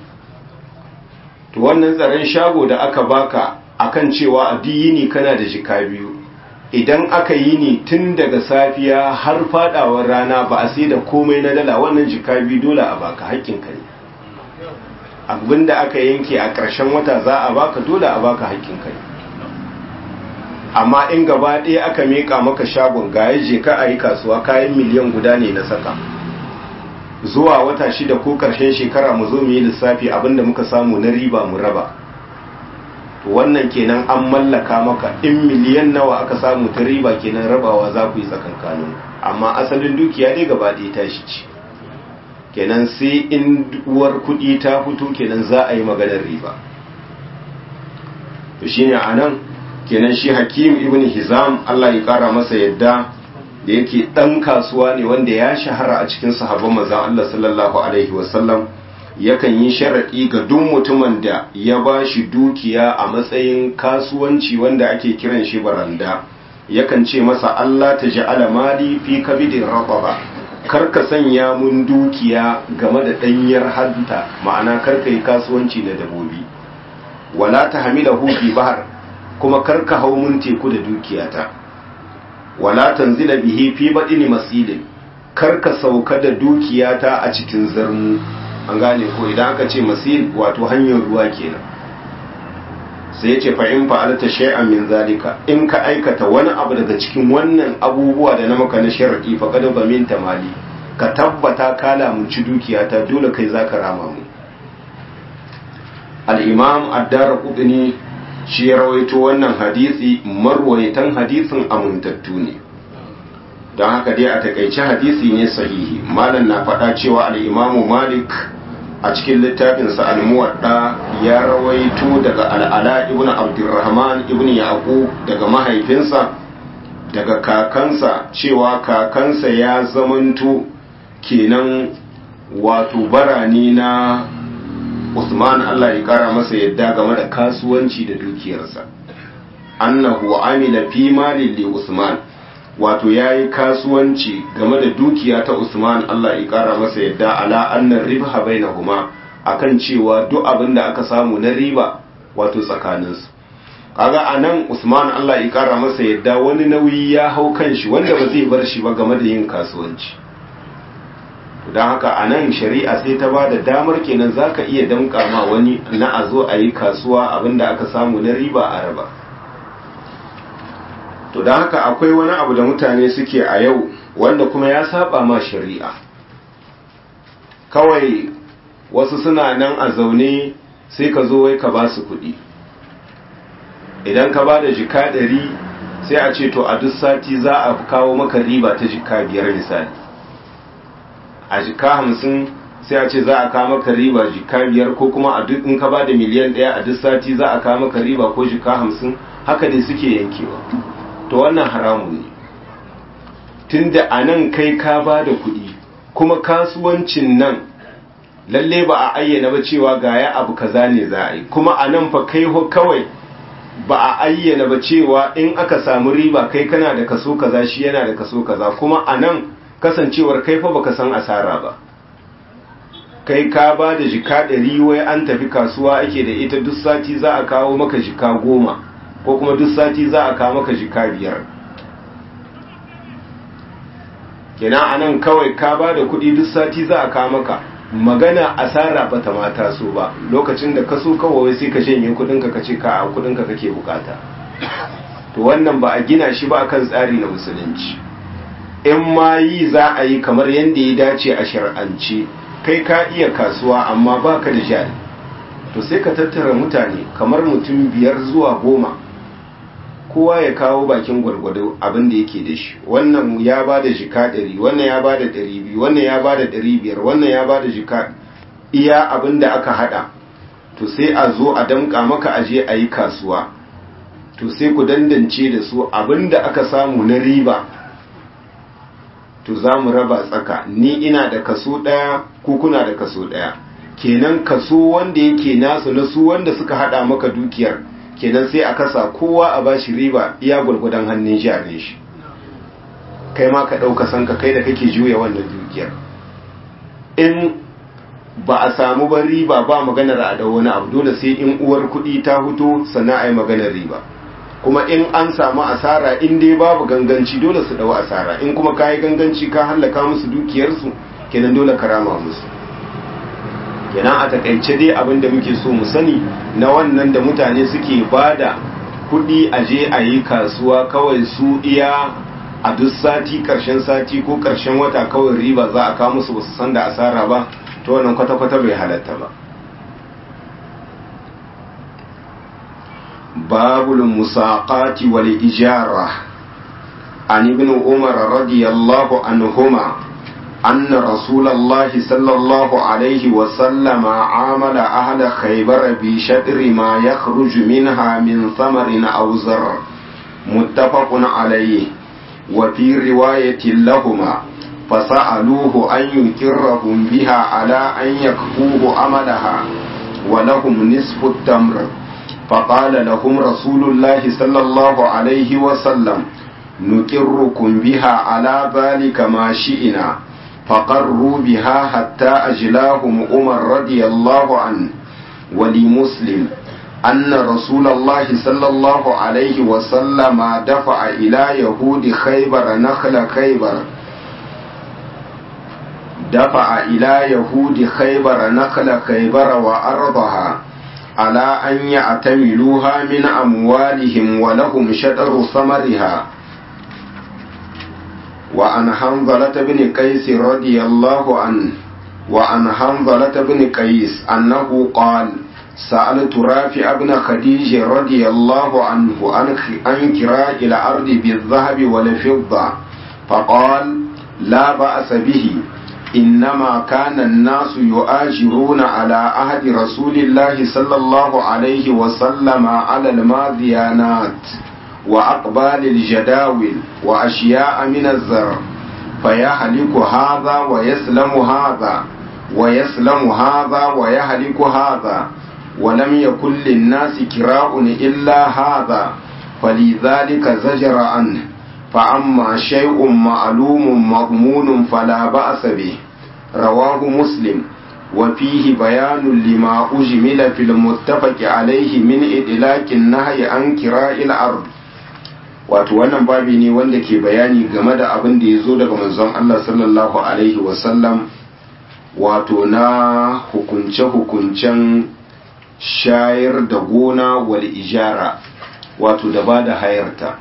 to wannan tsaron shago da aka baka akan cewa a yini kana da jika biyu idan aka yi ni tun daga safiya har fadawar rana ba a sai da komai na dala wannan jika biyu dole a baka haƙƙinka ne abinda aka yanke a ƙarshen wata za a baka dole a baka haƙƙinka ne amma in gaba ɗaya aka meƙa maka shagon ga je ka a yi kasuwa kayan miliyan guda ne na saka zuwa wata shida ko ƙarshen shekara mu zo mu yi lissafi abinda muka samu na riba mu raba to wannan kenan an mallaka maka in miliyan nawa aka samu ta riba kenan rabawa za ku yi tsakankanin amma asalin dukiya dai gaba ɗaya ta shi ce kenan sai in uwar kuɗi ta fito kenan za a yi maganar riba to shine anan kenan shi hakim ibn hizam Allah ya kara masa yadda da yake dan kasuwa ne wanda ya shahara a cikin sahabban manzon Allah sallallahu alaihi wasallam yakan yi sharadi ga duk mutumin da ya ba shi dukiya a matsayin kasuwanci wanda ake kiran shi baranda yakan ce masa Allah ta ja'ala mali fi kabidin raqaba kar ka sanya mun dukiya game da danyar hanta ma'ana kar ka yi kasuwanci da dabobi wala ta hamilahu fi bahar kuma kar ka hau mun teku da dukiyata wala tanzila bihi fi badini masilin kar ka sauka da dukiyata a cikin zarmu an gane ko idan aka ce masil wato hanyar ruwa kenan sai ce fa in fa'alta shay'an min zalika in ka aikata wani abu daga cikin wannan abubuwa da na maka na shar'i fa kad baminta mali ka tabbata ka lamunci dukiyata dole kai zaka rama mu al-imam ad-darqutni shi ya rawaito wannan hadisi marwayatan hadisin amintattu ne don haka dai a takaice hadisi ne sahihi malam na faɗa cewa al-imamu malik a cikin littafinsa al-muwadda ya rawaito daga al'ala ibn abdurrahman ibn yaqub daga mahaifinsa daga kakansa cewa kakansa ya zamanto kenan wato barani na Usman Allah ya kara masa yadda game da kasuwanci da dukiyarsa annahu amila fi malin li Usman wato yayi kasuwanci game da dukiya ta Usman Allah ya kara masa yadda ala annar ribha bainahuma akan cewa duk abin da aka samu na riba wato tsakaninsu kaga anan Usman Allah ya kara masa yadda wani nauyi ya hau kanshi wanda ba zai bar shi ba game da yin kasuwanci don haka a nan shari'a sai ta ba da damar kenan za ka iya damƙa ma wani na a zo a yi kasuwa abinda aka samu na riba a raba to don haka akwai wani abu da mutane suke a yau wanda kuma ya saba ma shari'a kawai wasu suna nan a zaune sai ka zo wai ka ba su kuɗi idan ka ba da jika ɗari sai a ce to a duk sati za a kawo maka riba ta jika biyar misali a jika hamsin sai a ce za a kawo maka riba jika biyar ko kuma a duk in ka ba da miliyan ɗaya a duk sati za a kawo maka riba ko jika hamsin haka dai suke yankewa to wannan haramun ne tunda a nan kai ka ba da kuɗi kuma kasuwancin nan lalle ba a ayyana ba cewa ga ya abu kaza ne za a yi kuma a nan fa kai kawai ba a ayyana ba cewa in aka samu riba kai kana da kaso kaza shi yana da kaso kaza kuma a nan kasancewar kai fa baka san asara ba kai ka ba da jika ɗari wai an tafi kasuwa ake da ita duk sati za a kawo maka jika goma ko kuma duk sati za a kawo maka jika biyar kenan a nan kawai ka ba da kuɗi duk sati za a kawo maka magana asara ba ta mata so ba lokacin da ka so kawai sai ka shanye kuɗinka ka ce ka a kuɗinka kake bukata to wannan ba a gina shi ba akan tsari na musulunci in ma yi za a yi kamar yadda ya dace a shar'ance kai ka iya kasuwa amma baka da jari to sai ka tattara mutane kamar mutum biyar zuwa goma kowa ya kawo bakin gwargwado abin da yake da shi wannan ya ba da jika ɗari wannan ya ba da ɗari biyu wannan ya ba da ɗari biyar wannan ya ba da jika iya abin da aka haɗa to sai a zo a damƙa maka aje a yi kasuwa to sai ku dandance da su abin da aka samu na riba to za mu raba tsaka ni ina da kaso ɗaya ko kuna da kaso ɗaya kenan kaso wanda yake nasu na su wanda suka haɗa maka dukiyar kenan sai a kasa kowa a bashi riba iya gwargwadon hannun jarin shi kai ma ka ɗauka san ka kai da kake juya wannan dukiyar in ba a samu ban riba ba maganar a da wani abu dole sai in uwar kuɗi ta huto sannan a yi maganar riba kuma in an samu asara in dai babu ganganci dole su dawo asara in kuma kayi ganganci ka hallaka musu dukiyarsu kenan dole ka rama musu kenan a takaice dai abin da muke so mu sani na wannan da mutane suke bada kuɗi a je a yi kasuwa kawai su iya a duk sati karshen sati ko karshen wata kawai riba za a kawo musu basu san da asara ba to wannan kwata-kwata bai halatta ba باب المساقات والإجارة عن ابن عمر رضي الله عنهما أن رسول الله صلى الله عليه وسلم عامل أهل خيبر بشطر ما يخرج منها من ثمر أو زر متفق عليه وفي رواية لهما فسألوه أن يكرهم بها على أن يكفوه عملها ولهم نصف التمر فقال لهم رسول الله صلى الله عليه وسلم نكركم بها على ذلك ما شئنا فقروا بها حتى أجلاهم عمر رضي الله عنه ولمسلم أن رسول الله صلى الله عليه وسلم دفع إلى يهود خيبر نخل خيبر دفع إلى يهود خيبر نخل خيبر وأرضها على أن يعتملوها من أموالهم ولهم شطر ثمرها وعن حنظلة بن قيس رضي الله عنه وعن حنظلة بن قيس أنه قال سألت رافع بن خديج رضي الله عنه عن كراء الأرض بالذهب والفضة فقال لا بأس به إنما كان الناس يؤاجرون على عهد رسول الله صلى الله عليه وسلم على الماذيانات وأقبال الجداول وأشياء من الزر فيهلك هذا ويسلم هذا ويسلم هذا ويهلك هذا ولم يكن للناس كراء إلا هذا فلذلك زجر عنه فأما شيء معلوم مضمون فلا بأس به رواه مسلم وفيه بيان لما أجمل في المتفق عليه من إدلاك النهي عن كراء الأرض wato wannan babi ne wanda ke bayani game da abin da ya zo daga manzon Allah sallallahu alaihi wasallam wato na hukunce-hukuncen shayar da gona wal ijara wato da ba da hayarta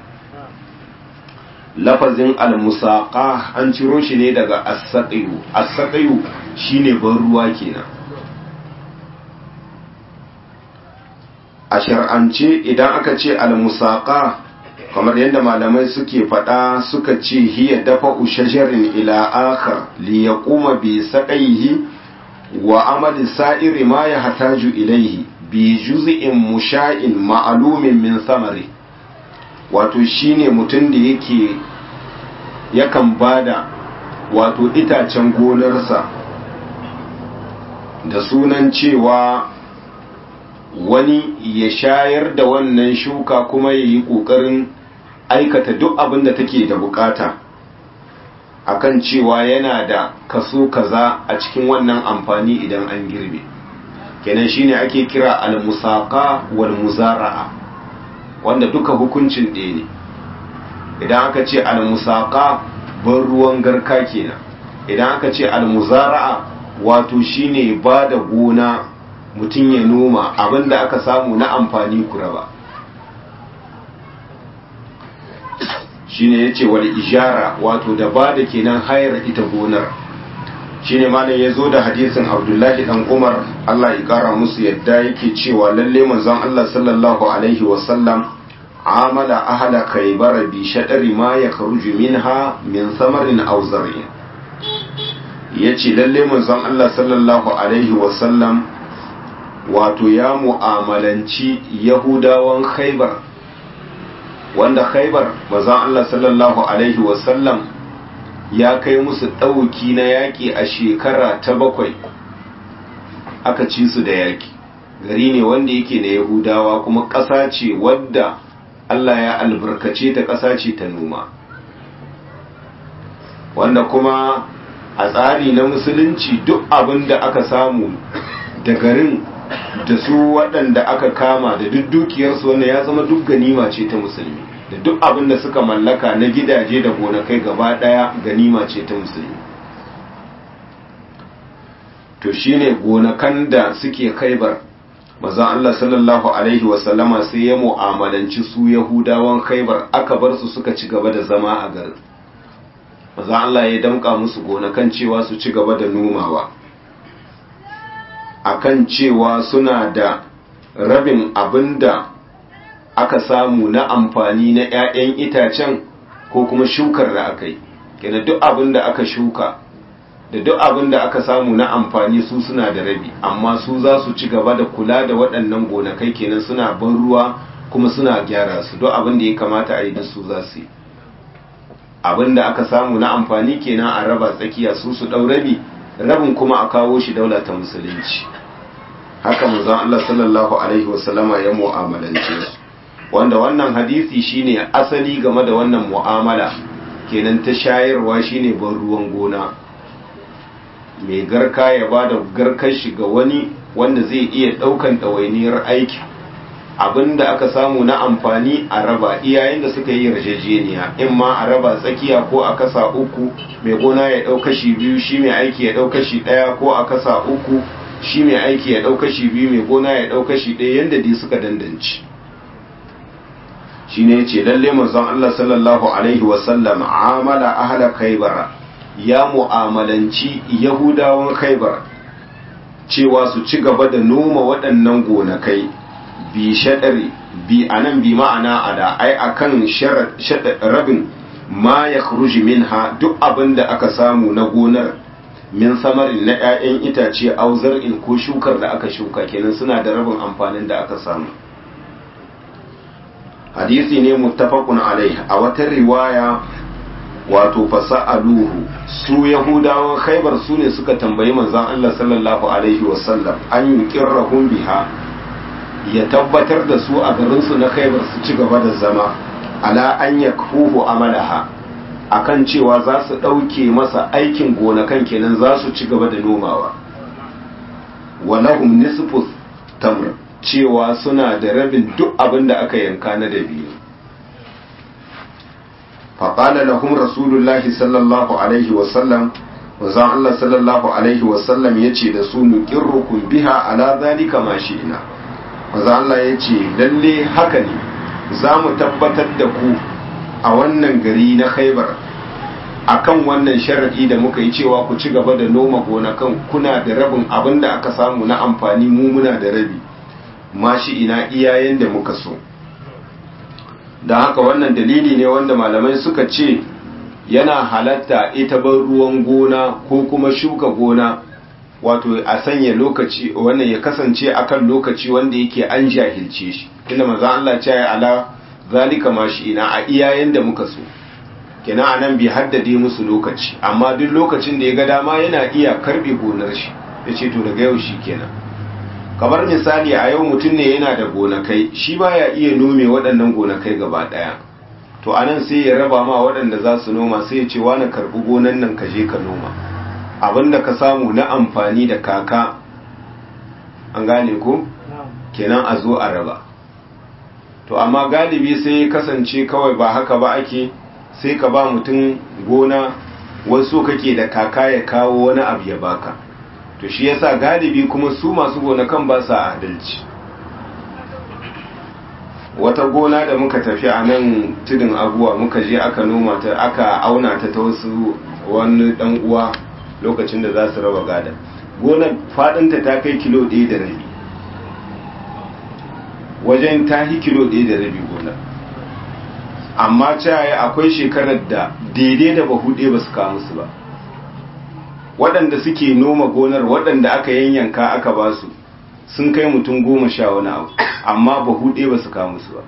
lafazin al-musaqa an ciro shi ne daga as-saqiyu as-saqiyu shine ban ruwa kenan a shar'ance idan aka ce al-musaqa kamar yadda malamai suke faɗa suka ce hiya dafa shajarin ila akhar li yaquma bi saqaihi wa amali sa'iri ma yahtaju ilayhi bi juz'in musha'in ma'lumin min samari wato shine mutum da yake yakan bada wato itacen gonarsa da sunan cewa wani ya shayar da wannan shuka kuma ya yi ƙoƙarin aikata duk abin da take da bukata akan cewa yana da kaso kaza a cikin wannan amfani idan an girbe kenan shine ake kira al-musaqa wal muzara'a wanda duka hukuncin ɗaya ne idan aka ce al-musaqa ban ruwan garka kenan idan aka ce al-muzara'a wato shine ba da gona mutum ya noma abinda aka samu na amfani kuraba shine yace wal ijara wato da ba da kenan hayar ita gonar shine malam ya zo da hadisin abdullahi dan umar allah ya kara musu yadda yake cewa lalle manzon allah sallallahu alaihi wasallam amala ahla khaybar bi shadari ma yakhruju minha min samarin aw zar'in yace lalle manzon allah sallallahu alaihi wasallam wato ya mu'amalanci yahudawan khaybar wanda khaybar manzon allah sallallahu alaihi wasallam ya kai musu ɗauki na yaƙi a shekara ta bakwai aka ci su da yaƙi gari ne wanda yake na yahudawa kuma ƙasa ce wadda Allah ya albarkace ta ƙasa ce ta noma wanda kuma a tsari na musulunci duk abin da aka samu da garin da su waɗanda aka kama da duk dukiyarsu wanda ya zama duk ganima ce ta musulmi da duk abin da suka mallaka na gidaje da gonakai gaba daya ganima ce ta musulmi to shine gonakan da suke kaibar maza Allah sallallahu alaihi wasallama sai ya mu'amalanci su yahudawan kaibar aka bar su suka ci gaba da zama a garin maza Allah ya damka musu gonakan cewa su ci gaba da nomawa akan cewa suna da rabin abinda aka samu na amfani na 'ya'yan itacen ko kuma shukar da aka yi kenan duk abin da aka shuka da duk abin da aka samu na amfani su suna da rabi amma su za su ci gaba da kula da waɗannan gonakai kenan suna ban ruwa kuma suna gyara su duk abin da ya kamata a yi da su za su yi abin da aka samu na amfani kenan a raba tsakiya su su ɗau rabi rabin kuma a kawo shi daula ta musulunci haka manzon Allah sallallahu alaihi wasallama ya mu'amalance su wanda wannan hadisi shine asali game da wannan mu'amala kenan ta shayarwa shine ban ruwan gona mai garka ya ba da garkar shi ga wani wanda zai iya ɗaukan ɗawainiyar aiki abinda aka samu na amfani a raba iyayen da suka yi yarjejeniya in ma a raba tsakiya ko a kasa uku mai gona ya ɗau kashi biyu shi mai aiki ya ɗau kashi ɗaya ko a kasa uku shi mai aiki ya ɗau kashi biyu mai gona ya ɗau kashi ɗaya yadda dai suka dandanci shi ne ce lalle manzon Allah sallallahu alaihi wasallam amala ahla kaibara ya mu'amalanci yahudawan khaibar cewa su ci gaba da noma waɗannan gonakai bi shaɗari bi anan bi ma'ana ada ai akan rabin ma ya minha duk abin da aka samu na gonar min samarin na 'ya'yan itace auzar in ko shukar da aka shuka kenan suna da rabin amfanin da aka samu hadisi ne muttafaqun alaihi a wata riwaya wato fasa'aluhu su yahudawan khaibar su ne suka tambayi manzon Allah sallallahu alaihi wasallam an yuqirrahum biha ya tabbatar da su a garin su na khaibar su ci gaba da zama ala an yakfuhu amalaha akan cewa za su dauke masa aikin gonakan kenan za su ci gaba da nomawa walahum nisfu tamr cewa suna da rabin duk abin da aka yanka na dabino faƙala lahum rasulullahi sallallahu alaihi wasallam wazan Allah sallallahu alaihi wasallam ya ce da su nuƙirrukun biha ala zalika ma ina wazan Allah ya ce lalle haka ne za mu tabbatar da ku a wannan gari na khaibar akan wannan sharaɗi da muka yi cewa ku ci gaba da noma gonakan kuna da rabin abin da aka samu na amfani mu muna da rabi mashi ina iyayen da muka so da haka wannan dalili ne wanda malamai suka ce yana halatta ita ban ruwan gona ko kuma shuka gona wato a sanya lokaci wannan ya kasance akan lokaci wanda yake an jahilce shi inda maza Allah ce ya ala zalika mashi ina a iyayen da muka so kina anan bai haddade musu lokaci amma duk lokacin da ya ga dama yana iya karbe gonar shi yace to daga yau shi kenan kamar misali a yau mutum ne yana da gonakai shi baya iya nome waɗannan gonakai gaba ɗaya to anan sai ya raba ma waɗanda za su noma sai ya ce wani karɓi gonan nan ka je ka noma abinda ka samu na amfani da kaka an gane ko kenan a zo a raba to amma galibi sai ya kasance kawai ba haka ba ake sai ka ba mutum gona wasu kake da kaka ya kawo wani abu ya baka to shi yasa galibi kuma su masu gonakan ba sa adalci wata gona da muka tafi a nan tudun abuwa muka je aka noma ta aka auna ta ta wasu wani dan uwa lokacin da za su raba gada gonar fadinta ta kai kilo ɗaya da rabi wajen ta yi kilo ɗaya da rabi gonar amma caye akwai shekarar da daidai da bahu ɗaya ba su kawo musu ba waɗanda suke noma gonar waɗanda aka yanyanka aka ba su sun kai mutum goma sha wani abu amma ba huɗe ba su kawo musu ba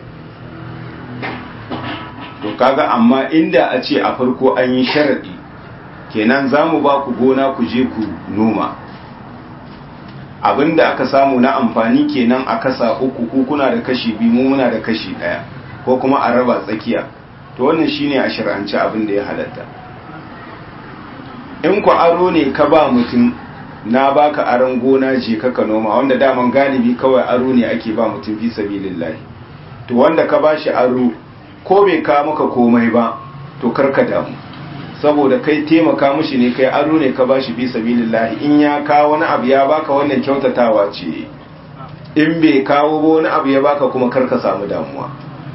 to kaga amma inda a ce a farko an yi sharaɗi kenan za mu ba ku gona ku je ku noma abinda aka samu na amfani kenan a kasa uku ku kuna da kashi biyu mu muna da kashi ɗaya ko kuma a raba tsakiya to wannan shine a shir'ance abin da ya halatta in ku aro ne ka ba mutum na baka aron gona je ka noma wanda daman galibi kawai aro ne ake ba mutum fi sabilillahi to wanda ka bashi aro ko bai ka maka komai ba to karka damu saboda kai taimaka mishi ne kai aro ne ka bashi fi sabilillahi in ya kawo wani abu ya baka wannan kyautatawa ce in bai kawo ba wani abu ya baka kuma karka samu damuwa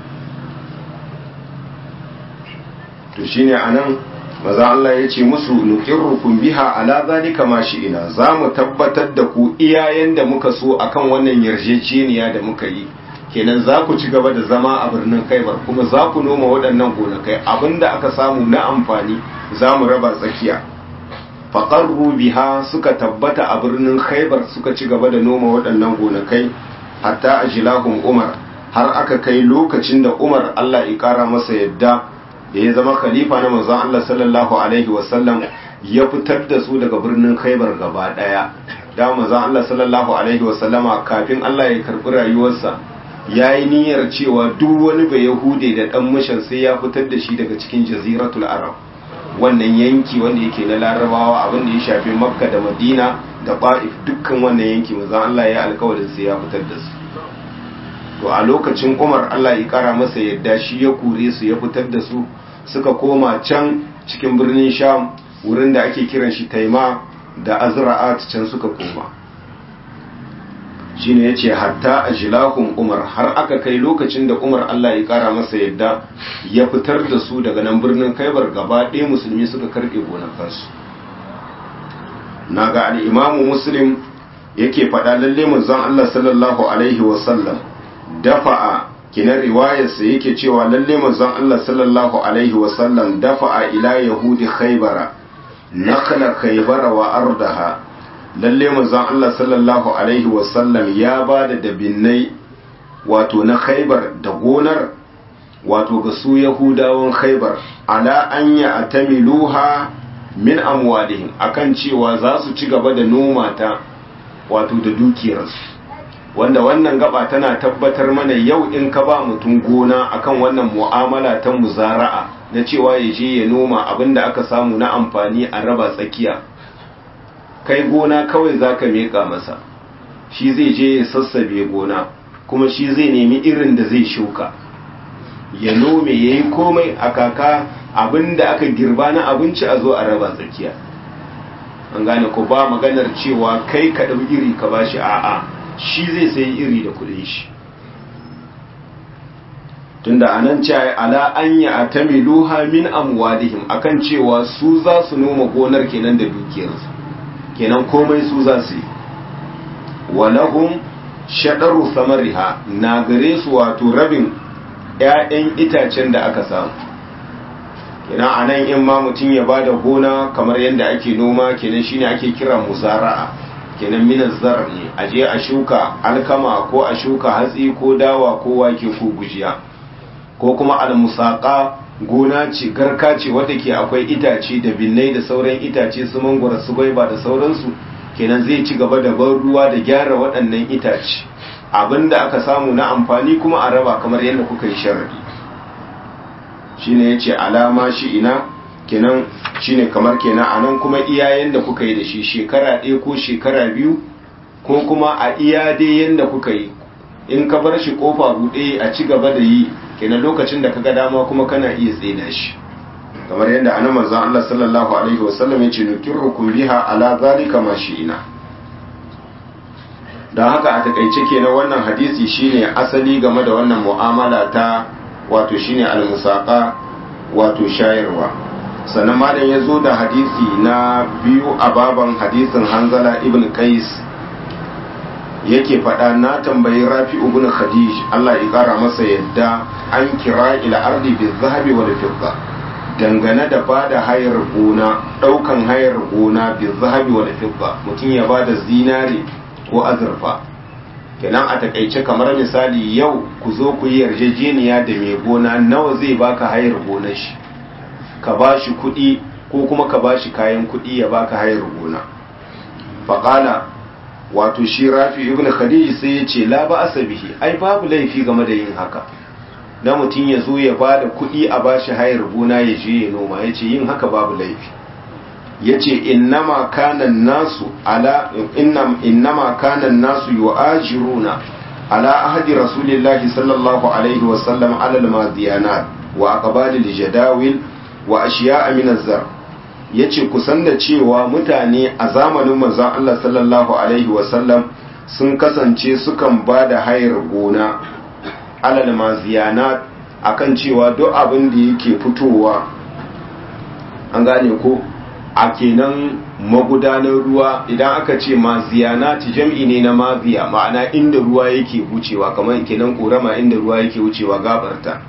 to shine anan maza Allah ya ce musu nuqirrukum biha ala zalika ma ina za mu tabbatar da ku iyayen da muka so akan wannan yarjejeniya da muka yi kenan za ku ci gaba da zama a birnin Kaibar kuma za ku noma waɗannan gonakai abinda aka samu na amfani za mu raba tsakiya faƙarru biha suka tabbata a birnin khaibar suka ci gaba da noma waɗannan gonakai hatta a jilahun umar har aka kai lokacin da umar allah ya ƙara masa yadda da ya zama khalifa na manzon allah sallallahu alaihi wasallam ya fitar da su daga birnin khaibar gaba ɗaya da manzon allah sallallahu alaihi wasallama kafin allah ya karɓi rayuwarsa ya yi niyyar cewa duk wani bai yahude da ɗan mishan sai ya fitar da shi daga cikin jaziratul arab wannan yanki wanda yake na larabawa abin da ya shafi makka da madina da ba'if dukkan wannan yanki manzon Allah ya alkawarin sai ya fitar da su to a lokacin Umar Allah ya kara masa yadda shi ya kure su ya fitar da su suka koma can cikin birnin Sham wurin da ake kiran shi Taima da Azra'at can suka koma shine yace hatta ajlahum Umar har aka kai lokacin da Umar Allah ya kara masa yadda ya fitar da su daga nan birnin Kaibar gaba ɗaya musulmi suka karbe gonakansu naga al-Imam Muslim yake faɗa lalle manzon Allah sallallahu alaihi wa sallam dafa'a kinan riwayarsa yake cewa lalle manzon Allah sallallahu alaihi wa sallam dafa'a ila yahudi Khaybara nakala Khaybara wa ardaha lalle manzon Allah sallallahu alaihi wasallam ya ba da dabinnai wato na khaibar da gonar wato ga su yahudawan khaibar ala an ya atamiluha min amwalihim akan cewa za su ci gaba da noma ta wato da dukiyarsu wanda wannan gaba tana tabbatar mana yau in ka ba mutum gona akan wannan mu'amala ta muzara'a na cewa ya je ya noma abinda aka samu na amfani a raba tsakiya kai gona kawai za ka meƙa masa shi zai je ya sassabe gona kuma shi zai nemi irin da zai shuka ya nome ya yi komai a kaka abin da aka girba na abinci a zo a raba tsakiya an gane ko ba maganar cewa kai ka ɗau iri ka ba shi a'a shi zai sayi iri da kuɗin shi tunda anan ce ala an ya atamiluha min amwadihim akan cewa su za su noma gonar kenan da dukiyarsu kenan komai su za su yi walahum shaɗaru samariha na gare su wato rabin ‘ya'yan itacen da aka samu kenan a nan in ma mutum ya ba da gona kamar yadda ake noma kenan shine ake kira musara'a kenan minan zar ne a je a shuka alkama ko a shuka hatsi ko dawa ko wake ko gujiya ko kuma almusaka gona ce garka ce wadda ke akwai itace da binnai da sauran itace su mangwara su gwaiba da sauransu kenan zai ci gaba da ban ruwa da gyara waɗannan itace abinda aka samu na amfani kuma a raba kamar yadda kuka yi sharadi shine yace alama shi ina kenan shine kamar kenan anan kuma iyayen da kuka yi da shi shekara ɗaya ko shekara biyu ko kuma a iya dai yanda kuka yi in ka bar shi kofa buɗe a ci gaba da yi kenan lokacin da kaga dama kuma kana iya tsena shi kamar yadda annabi manzon Allah sallallahu alaihi wasallam yace nukirrukum biha ala zalika ma ina. dan haka a takaice kenan wannan hadisi shine asali game da wannan mu'amala ta wato shine al-musaqa wato shayarwa sannan malam ya zo da hadisi na biyu a baban hadisin Hanzala ibn Qais yake faɗa na tambayi rafi ibn khadij Allah ya ƙara masa yadda an kira ila ardi bi zahabi wal fidda dangane da bada hayar gona ɗaukan hayar gona bi zahabi wal fidda mutum ya bada zinare ko azurfa kenan a takaice kamar misali yau ku zo ku yi yarjejeniya da mai gona nawa zai baka hayar gonar shi ka bashi kuɗi ko kuma ka bashi kayan kuɗi ya baka hayar gona faƙala wato shi rafi ibn khadij sai ya ce la ba asabihi ai babu laifi game da yin haka na mutum ya zo ya ba da kuɗi a bashi hayar gona ya je ya noma ya ce yin haka babu laifi ya ce innama kanan nasu ala innama kanan nasu yu'ajiruna ala ahadi rasulillahi sallallahu alaihi wa sallam ala al-madiyanat wa aqbalil jadawil wa ashiya'a min az-zar ya ce kusan da cewa mutane a zamanin manzon Allah sallallahu Alaihi wasallam sun kasance sukan ba da hayar gona alal maziyana akan cewa duk abin da yake fitowa an gane ko a kenan magudanar ruwa idan aka ce maziyana jam'i ne na maziya ma'ana inda ruwa yake wucewa kamar kenan korama inda ruwa yake wucewa gabarta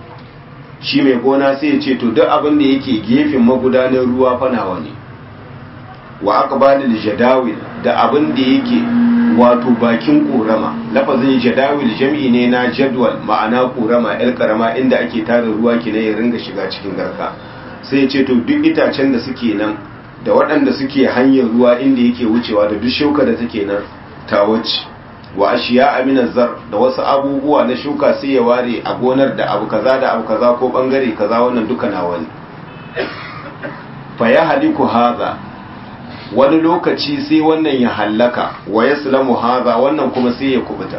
shi mai gona sai ya ce to duk abin da yake gefen magudanar ruwa fanawa ne wa aqbalil jadawil da abin da yake wato bakin korama lafazin jadawil jam'i ne na jadwal ma'ana korama yar karama inda ake tara ruwa kina ya ringa shiga cikin garka sai ya ce to duk itacen da suke nan da waɗanda suke hanyar ruwa inda yake wucewa da duk shuka da take nan ta wuce wa ashiya amina zar da wasu abubuwa na shuka sai ya ware a gonar da abu kaza da abu kaza ko bangare kaza wannan duka na wani fa ya haliku haza wani lokaci sai wannan ya hallaka wa yaslamu haza wannan kuma sai ya kubuta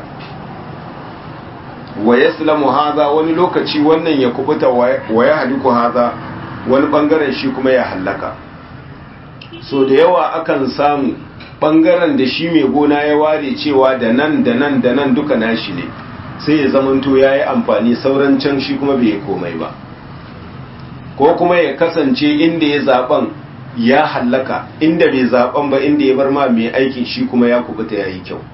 wa yaslamu haza wani lokaci wannan ya kubuta wa ya haliku haza wani bangaren shi kuma ya hallaka so da yawa akan samu bangaren da shi mai gona ya ware cewa da nan da nan da nan duka nashi ne sai ya zamanto ya yi amfani sauran can shi kuma bai komai ba ko kuma ya kasance inda ya zaben ya hallaka inda bai zaben ba inda ya bar ma mai aikin shi kuma ya kubuta ya yi kyau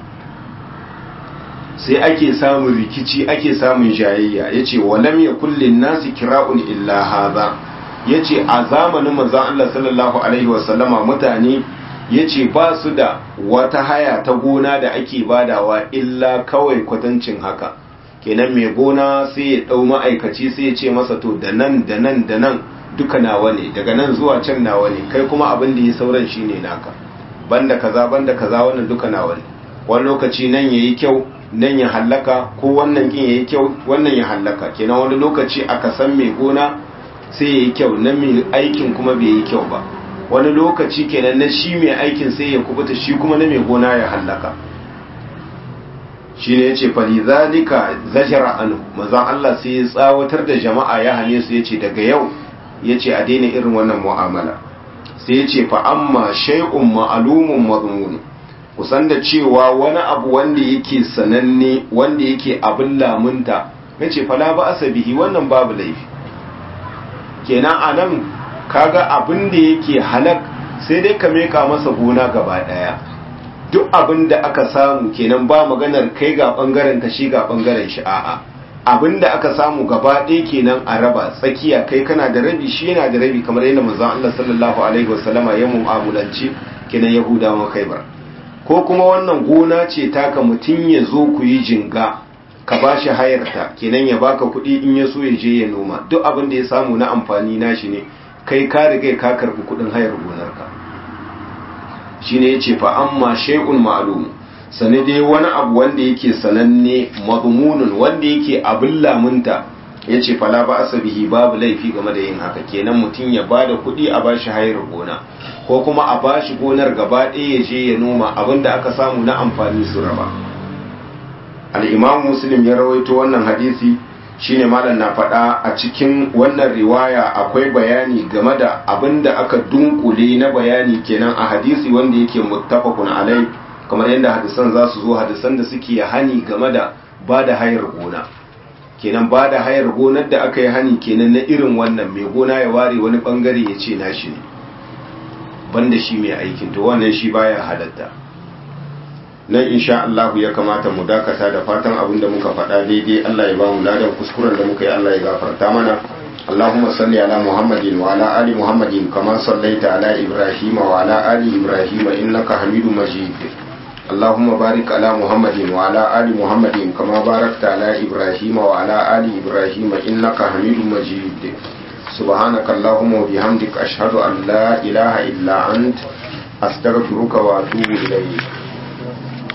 sai ake samun rikici ake samun jayayya ya ce walam ya kullin nasi kira'un illa haza ya ce a zamanin manzan Allah sallallahu Alaihi wasallama mutane ya ce ba su da wata haya ta gona da ake badawa illa kawai kwatancin haka kenan mai gona sai ya ɗau ma'aikaci sai ya ce masa to da nan da nan da nan duka nawa ne daga nan zuwa can nawa ne kai kuma abin da ya sauran shi ne naka banda kaza banda kaza wannan duka nawa ne wani lokaci nan ya yi kyau nan ya hallaka ko wannan kin ya yi kyau wannan ya hallaka kenan wani lokaci aka san mai gona sai ya yi kyau na mai aikin kuma bai yi kyau ba wani lokaci kenan na shi mai aikin sai ya kubuta shi kuma na mai gona ya hallaka shi ne ya ce falizalika zajara anu mazan Allah sai ya tsawatar da jama'a ya hane su ya ce daga yau ya ce a daina irin wannan mu'amala sai ya ce fa amma shay'un ma'alumun mazmun kusan da cewa wani abu wanda yake sananne wanda yake abin lamunta ya ce fala ba asabihi wannan babu laifi kenan a nan kaga abin da yake halak sai dai ka meka masa gona gaba daya duk abin da aka samu kenan ba maganar kai ga bangaren ka shi ga bangaren shi a'a abin da aka samu gaba ɗaya kenan a raba tsakiya kai kana da rabi shi yana da rabi kamar yadda manzon Allah sallallahu alaihi wasallama ya mu'amalanci kenan yahudawa kaibar ko kuma wannan gona ce taka mutum ya zo ku yi jinga ka ba shi hayarta kenan ya baka kuɗi in ya so ya je ya noma duk abin da ya samu na amfani nashi ne kai ka riga ka karɓi kuɗin hayar gonarka shine yace fa amma shay'un ma'lum sane dai wani abu wanda yake sananne madmunun wanda yake abin lamunta yace fala ba asabihi babu laifi game da yin haka kenan mutum ya bada kuɗi a bashi hayar gona ko kuma a bashi gonar gaba ɗaya ya je ya noma abinda aka samu na amfani su raba al-imam muslim ya rawaito wannan hadisi shine malam na faɗa a cikin wannan riwaya akwai bayani game da abin da aka dunkule na bayani kenan a hadisi wanda yake muttafaqun alai kamar yadda hadisan za su zo hadisan da suke hani game da ba da hayar gona kenan ba da hayar gonar da aka yi hani kenan na irin wannan mai gona ya ware wani bangare ya ce nashi ne banda shi mai aikin to wannan shi baya halatta nan insha Allah ya kamata mu dakata da fatan abin da muka faɗa daidai Allah ya ba mu ladan kuskuren da muka yi Allah ya gafarta mana Allahumma salli ala Muhammadin wa ala ali Muhammadin kama sallaita ala Ibrahim wa ala ali Ibrahim innaka Hamidum Majid Allahumma barik ala Muhammadin wa ala ali Muhammadin kama barakta ala Ibrahim wa ala ali Ibrahim innaka Hamidum Majid سبحانك اللهم وبحمدك أشهد أن لا إله إلا أنت أستغفرك وأتوب إليك